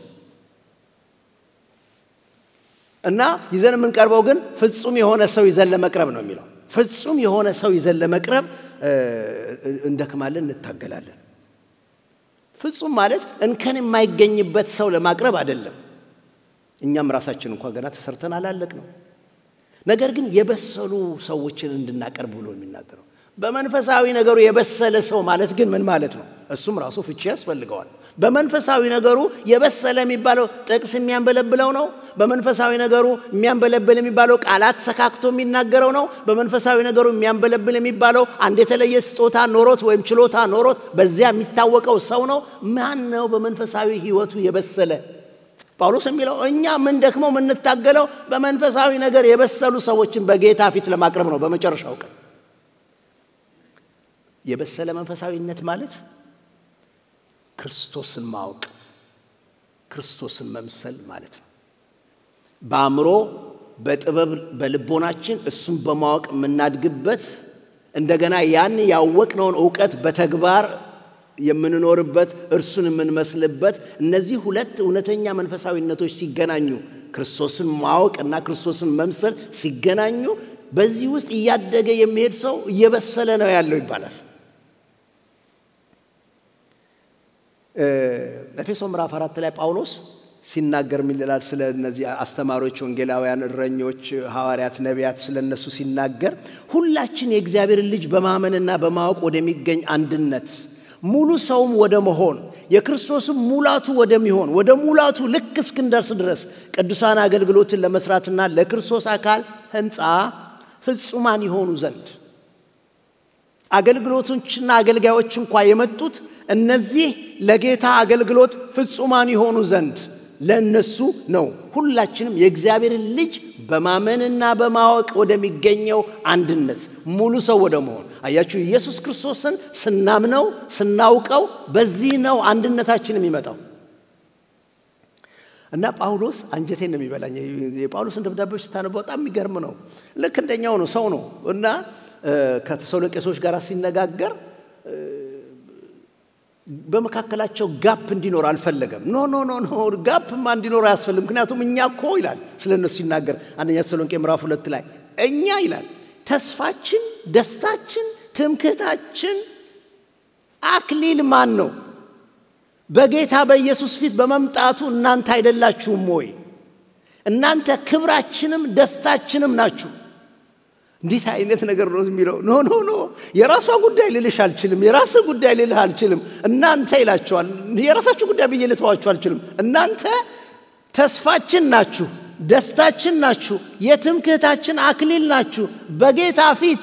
እና ይዘን የምንቀርበው ግን ፍጹም የሆነ ሰው ይዘን ለመቅረብ ነው የሚለው ፍጹም የሆነ ሰው ይዘን ለመቅረብ እንደክማለን እንታገላለን ፍጹም ማለት እንከን የማይገኝበት ሰው ለማቅረብ አይደለም እኛም ራሳችን እንኳ ገና ተሰርተን አላለቅ ነው ነገር ግን የበሰሉ ሰዎችን እንድናቀርብ ብሎ የሚናገረው በመንፈሳዊ ነገሩ የበሰለ ሰው ማለት ግን ምን ማለት ነው እሱም ራሱ ፍቺ ያስፈልገዋል በመንፈሳዊ ነገሩ የበሰለ የሚባለው ጥቅስ የሚያንበለብለው ነው በመንፈሳዊ ነገሩ የሚያንበለብል የሚባለው ቃላት ሰካክቶ የሚናገረው ነው በመንፈሳዊ ነገሩ የሚያንበለብል የሚባለው አንድ የተለየ ስጦታ ኖሮት ወይም ችሎታ ኖሮት በዚያ የሚታወቀው ሰው ነው ማን ነው በመንፈሳዊ ህይወቱ የበሰለ ጳውሎስ የሚለው እኛ ምን ደክሞ የምንታገለው በመንፈሳዊ ነገር የበሰሉ ሰዎችን በጌታ ፊት ለማቅረብ ነው በመጨረሻው ቀን የበሰለ መንፈሳዊነት ማለት ክርስቶስን ማወቅ ክርስቶስን መምሰል ማለት ነው በአእምሮ በጥበብ በልቦናችን እሱን በማወቅ የምናድግበት እንደገና ያን ያወቅነውን እውቀት በተግባር የምንኖርበት እርሱን የምንመስልበት እነዚህ ሁለት እውነተኛ መንፈሳዊነቶች ሲገናኙ ክርስቶስን ማወቅ እና ክርስቶስን መምሰል ሲገናኙ በዚህ ውስጥ እያደገ የሚሄድ ሰው እየበሰለ ነው ያለው ይባላል ኤፌሶ ምዕራፍ አራት ላይ ጳውሎስ ሲናገር የሚልላል ስለ እነዚህ አስተማሪዎች ወንጌላውያን እረኞች ሐዋርያት ነቢያት ስለ እነሱ ሲናገር ሁላችን የእግዚአብሔርን ልጅ በማመንና በማወቅ ወደሚገኝ አንድነት ሙሉ ሰውም ወደ መሆን የክርስቶስም ሙላቱ ወደሚሆን ወደ ሙላቱ ልክ እስክንደርስ ድረስ ቅዱሳን አገልግሎትን ለመስራትና ለክርስቶስ አካል ህንፃ ፍጹማን የሆኑ ዘንድ አገልግሎቶችና አገልጋዮች እንኳ የመጡት እነዚህ ለጌታ አገልግሎት ፍጹማን የሆኑ ዘንድ ለእነሱ ነው ሁላችንም የእግዚአብሔርን ልጅ በማመንና በማወቅ ወደሚገኘው አንድነት ሙሉ ሰው ወደ መሆን አያችሁ ኢየሱስ ክርስቶስን ስናምነው ስናውቀው በዚህ ነው አንድነታችን የሚመጣው እና ጳውሎስ አንጀቴን ነው የሚበላኝ የጳውሎስን ደብዳቤዎች ስታነበው በጣም የሚገርም ነው ልክ እንደኛው ነው ሰው ነው እና ከተሰሎቄሶች ጋር ሲነጋገር በመካከላቸው ጋፕ እንዲኖር አልፈለገም። ኖ ኖ ኖ ኖ ጋፕማ እንዲኖር አያስፈልግም። ምክንያቱም እኛ እኮ ይላል ስለ እነሱ ሲናገር አንደኛ ተሰሎንቄ ምዕራፍ ሁለት ላይ እኛ ይላል ተስፋችን፣ ደስታችን፣ ትምክህታችን አክሊል ማን ነው? በጌታ በኢየሱስ ፊት በመምጣቱ እናንተ አይደላችሁም ወይ? እናንተ ክብራችንም ደስታችንም ናችሁ። እንዴት አይነት ነገር ነው የሚለው? ኖ ኖ ኖ የራሷ ጉዳይ ልልሽ አልችልም፣ የራስህ ጉዳይ ልልህ አልችልም። እናንተ ይላቸዋል። የራሳችሁ ጉዳይ ብዬ ልተዋችሁ አልችልም። እናንተ ተስፋችን ናችሁ፣ ደስታችን ናችሁ፣ የትምክህታችን አክሊል ናችሁ። በጌታ ፊት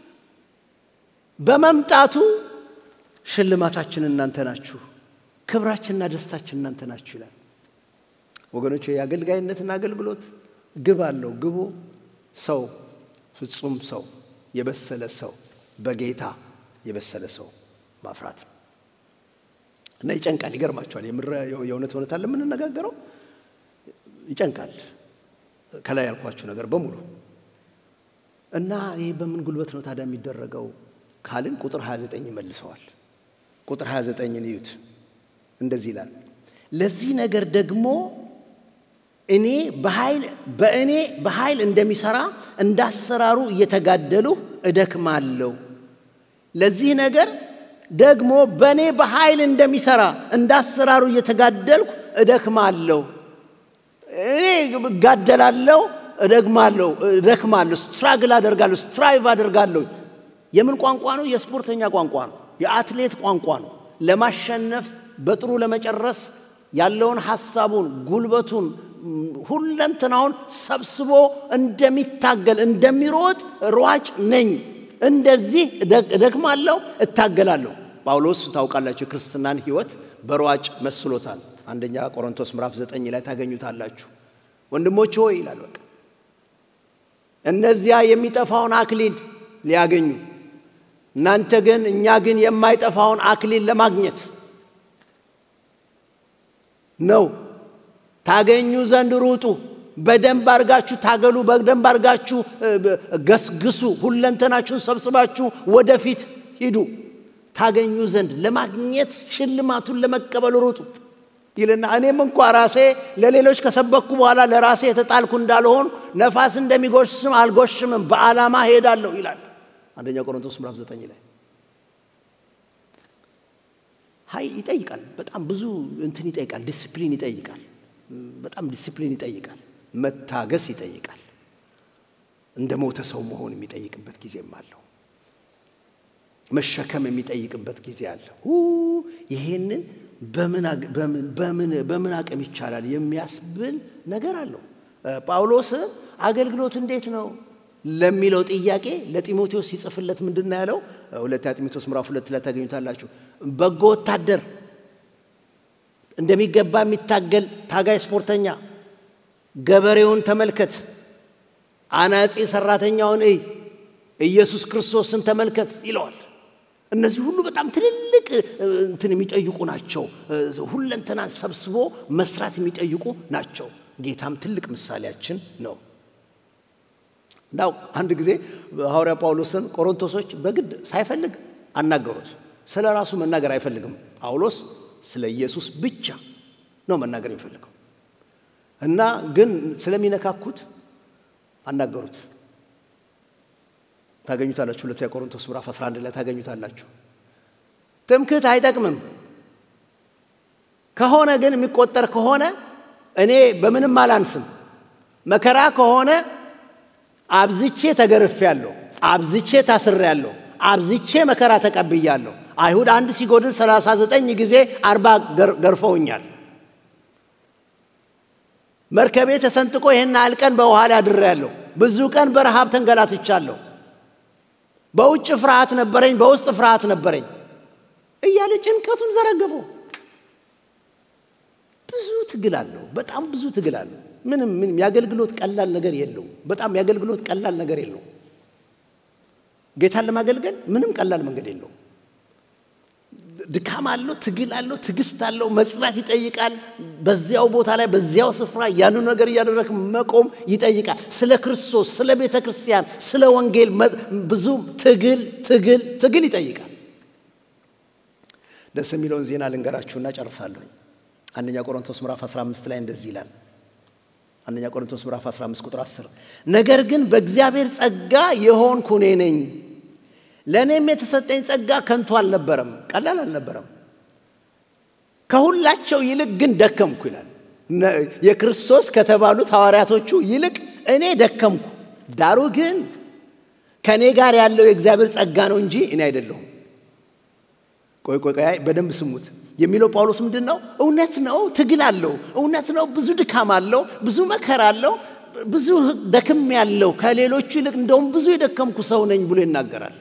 በመምጣቱ ሽልማታችን እናንተ ናችሁ፣ ክብራችንና ደስታችን እናንተ ናችሁ ይላል። ወገኖች የአገልጋይነትና አገልግሎት ግብ አለው። ግቡ ሰው ፍጹም ሰው የበሰለ ሰው በጌታ የበሰለ ሰው ማፍራት ነው እና ይጨንቃል። ይገርማቸዋል። የእውነት እውነት አለ የምንነጋገረው ይጨንቃል። ከላይ ያልኳችሁ ነገር በሙሉ እና ይህ በምን ጉልበት ነው ታዲያ የሚደረገው ካልን ቁጥር 29 ይመልሰዋል። ቁጥር 29ን እዩት። እንደዚህ ይላል ለዚህ ነገር ደግሞ እኔ በኃይል በእኔ በኃይል እንደሚሰራ እንዳሰራሩ እየተጋደሉ እደክማለሁ። ለዚህ ነገር ደግሞ በእኔ በኃይል እንደሚሰራ እንዳሰራሩ እየተጋደልኩ እደክማለሁ። እኔ እጋደላለሁ፣ እደግማለሁ፣ እደክማለሁ፣ ስትራግል አደርጋለሁ፣ ስትራይቭ አደርጋለሁ። የምን ቋንቋ ነው? የስፖርተኛ ቋንቋ ነው። የአትሌት ቋንቋ ነው። ለማሸነፍ በጥሩ ለመጨረስ ያለውን ሐሳቡን ጉልበቱን ሁለንትናውን ሰብስቦ እንደሚታገል እንደሚሮጥ ሯጭ ነኝ። እንደዚህ እደክማለሁ፣ እታገላለሁ። ጳውሎስ ታውቃላችሁ የክርስትናን ሕይወት በሯጭ መስሎታል። አንደኛ ቆሮንቶስ ምዕራፍ ዘጠኝ ላይ ታገኙታላችሁ። ወንድሞች ሆይ ይላል በቃ እነዚያ የሚጠፋውን አክሊል ሊያገኙ እናንተ ግን እኛ ግን የማይጠፋውን አክሊል ለማግኘት ነው ታገኙ ዘንድ ሩጡ። በደንብ አድርጋችሁ ታገሉ። በደንብ አድርጋችሁ ገስግሱ። ሁለንተናችሁን ሰብስባችሁ ወደፊት ሂዱ። ታገኙ ዘንድ ለማግኘት ሽልማቱን ለመቀበል ሩጡ ይልና እኔም እንኳ ራሴ ለሌሎች ከሰበኩ በኋላ ለራሴ የተጣልኩ እንዳልሆን ነፋስ እንደሚጎሽም አልጎሽምም፣ በዓላማ ሄዳለሁ ይላል አንደኛ ቆሮንቶስ ምዕራፍ ዘጠኝ ላይ ሀይ ይጠይቃል። በጣም ብዙ እንትን ይጠይቃል። ዲስፕሊን ይጠይቃል። በጣም ዲስፕሊን ይጠይቃል። መታገስ ይጠይቃል። እንደ ሞተ ሰው መሆን የሚጠይቅበት ጊዜም አለው። መሸከም የሚጠይቅበት ጊዜ አለ። ይሄንን በምን አቅም ይቻላል የሚያስብል ነገር አለው። ጳውሎስ አገልግሎት እንዴት ነው ለሚለው ጥያቄ ለጢሞቴዎስ ሲጽፍለት ምንድን ነው ያለው? ሁለተኛ ጢሞቴዎስ ምዕራፍ ሁለት ላይ ታገኙታላችሁ። በጎ ወታደር እንደሚገባ የሚታገል ታጋይ ስፖርተኛ፣ ገበሬውን ተመልከት፣ አናጺ ሰራተኛውን እይ፣ ኢየሱስ ክርስቶስን ተመልከት ይለዋል። እነዚህ ሁሉ በጣም ትልልቅ እንትን የሚጠይቁ ናቸው። ሁለንተናን ሰብስቦ መስራት የሚጠይቁ ናቸው። ጌታም ትልቅ ምሳሌያችን ነው። እንዳው አንድ ጊዜ ሐዋርያ ጳውሎስን ቆሮንቶሶች በግድ ሳይፈልግ አናገሩት። ስለ ራሱ መናገር አይፈልግም ጳውሎስ ስለ ኢየሱስ ብቻ ነው መናገር የሚፈልገው እና ግን ስለሚነካኩት አናገሩት። ታገኙታላችሁ። ሁለተኛ ቆሮንቶስ ምዕራፍ 11 ላይ ታገኙታላችሁ። ትምክህት አይጠቅምም ከሆነ ግን የሚቆጠር ከሆነ እኔ በምንም አላንስም። መከራ ከሆነ አብዝቼ ተገርፌያለሁ፣ አብዝቼ ታስሬያለሁ፣ አብዝቼ መከራ ተቀብያለሁ። አይሁድ አንድ ሲጎድል ሰላሳ ዘጠኝ ጊዜ አርባ ገርፈውኛል። መርከቤ ተሰንጥቆ ይህን ያህል ቀን በውሃ ላይ አድሬያለሁ። ብዙ ቀን በረሃብ ተንገላትቻለሁ። በውጭ ፍርሃት ነበረኝ፣ በውስጥ ፍርሃት ነበረኝ እያለ ጭንቀቱን ዘረገፈው። ብዙ ትግል አለው። በጣም ብዙ ትግል አለው። ምንም ምንም የአገልግሎት ቀላል ነገር የለውም። በጣም የአገልግሎት ቀላል ነገር የለውም። ጌታን ለማገልገል ምንም ቀላል መንገድ የለውም። ድካም አለው፣ ትግል አለው፣ ትዕግስት አለው፣ መጽናት ይጠይቃል። በዚያው ቦታ ላይ በዚያው ስፍራ ያኑ ነገር እያደረግ መቆም ይጠይቃል። ስለ ክርስቶስ፣ ስለ ቤተ ክርስቲያን፣ ስለ ወንጌል ብዙ ትግል ትግል ትግል ይጠይቃል። ደስ የሚለውን ዜና ልንገራችሁና ጨርሳለሁኝ። አንደኛ ቆሮንቶስ ምዕራፍ 15 ላይ እንደዚህ ይላል። አንደኛ ቆሮንቶስ ምዕራፍ 15 ቁጥር 10 ነገር ግን በእግዚአብሔር ጸጋ የሆንኩ እኔ ነኝ። ለእኔም የተሰጠኝ ጸጋ ከንቱ አልነበረም፣ ቀላል አልነበረም። ከሁላቸው ይልቅ ግን ደከምኩ ይላል። የክርስቶስ ከተባሉት ሐዋርያቶቹ ይልቅ እኔ ደከምኩ። ዳሩ ግን ከእኔ ጋር ያለው የእግዚአብሔር ጸጋ ነው እንጂ እኔ አይደለሁም። ቆይ ቆይ ቆይ በደንብ ስሙት የሚለው ጳውሎስ ምንድን ነው? እውነት ነው፣ ትግል አለው። እውነት ነው፣ ብዙ ድካም አለው፣ ብዙ መከራ አለው፣ ብዙ ደክም ያለው ከሌሎቹ ይልቅ እንደውም ብዙ የደከምኩ ሰው ነኝ ብሎ ይናገራል።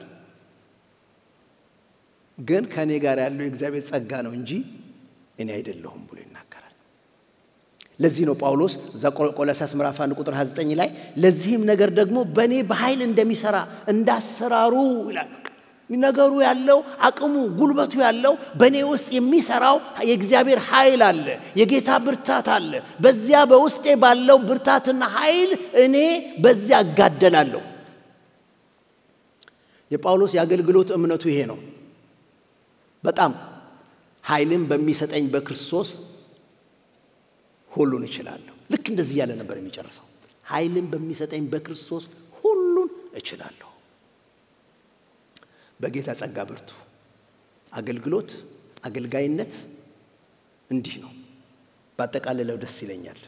ግን ከእኔ ጋር ያለው የእግዚአብሔር ጸጋ ነው እንጂ እኔ አይደለሁም ብሎ ይናገራል። ለዚህ ነው ጳውሎስ እዛ ቆላስይስ ምዕራፍ 1 ቁጥር 29 ላይ ለዚህም ነገር ደግሞ በእኔ በኃይል እንደሚሰራ እንዳሰራሩ ይላል። ነገሩ ያለው አቅሙ ጉልበቱ ያለው በእኔ ውስጥ የሚሰራው የእግዚአብሔር ኃይል አለ፣ የጌታ ብርታት አለ። በዚያ በውስጤ ባለው ብርታትና ኃይል እኔ በዚያ እጋደላለሁ። የጳውሎስ የአገልግሎት እምነቱ ይሄ ነው። በጣም ኃይልን በሚሰጠኝ በክርስቶስ ሁሉን እችላለሁ። ልክ እንደዚህ እያለ ነበር የሚጨርሰው። ኃይልን በሚሰጠኝ በክርስቶስ ሁሉን እችላለሁ። በጌታ ጸጋ ብርቱ። አገልግሎት፣ አገልጋይነት እንዲህ ነው። ባጠቃልለው ደስ ይለኛል።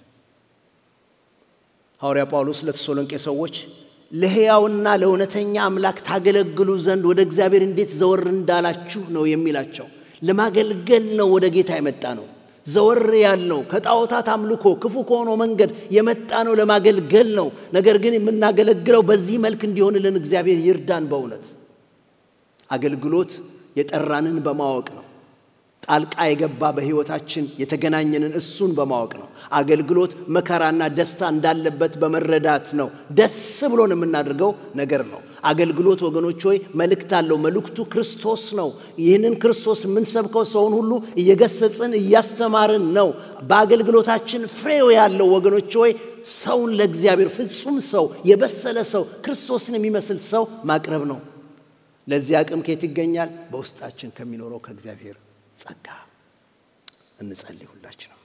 ሐዋርያ ጳውሎስ ለተሰሎንቄ ሰዎች ለሕያውና ለእውነተኛ አምላክ ታገለግሉ ዘንድ ወደ እግዚአብሔር እንዴት ዘወር እንዳላችሁ ነው የሚላቸው። ለማገልገል ነው ወደ ጌታ የመጣ ነው። ዘወር ያልነው ከጣዖታት አምልኮ ክፉ ከሆነው መንገድ የመጣ ነው ለማገልገል ነው። ነገር ግን የምናገለግለው በዚህ መልክ እንዲሆንልን እግዚአብሔር ይርዳን በእውነት አገልግሎት የጠራንን በማወቅ ነው። ጣልቃ የገባ በሕይወታችን የተገናኘንን እሱን በማወቅ ነው። አገልግሎት መከራና ደስታ እንዳለበት በመረዳት ነው። ደስ ብሎን የምናደርገው ነገር ነው። አገልግሎት ወገኖች ሆይ መልእክት አለው። መልእክቱ ክርስቶስ ነው። ይህንን ክርስቶስ የምንሰብከው ሰውን ሁሉ እየገሰጽን እያስተማርን ነው። በአገልግሎታችን ፍሬው ያለው ወገኖች ሆይ ሰውን ለእግዚአብሔር ፍጹም ሰው፣ የበሰለ ሰው፣ ክርስቶስን የሚመስል ሰው ማቅረብ ነው። ለዚህ አቅም ከየት ይገኛል? በውስጣችን ከሚኖረው ከእግዚአብሔር ጸጋ። እንጸልይ ሁላችን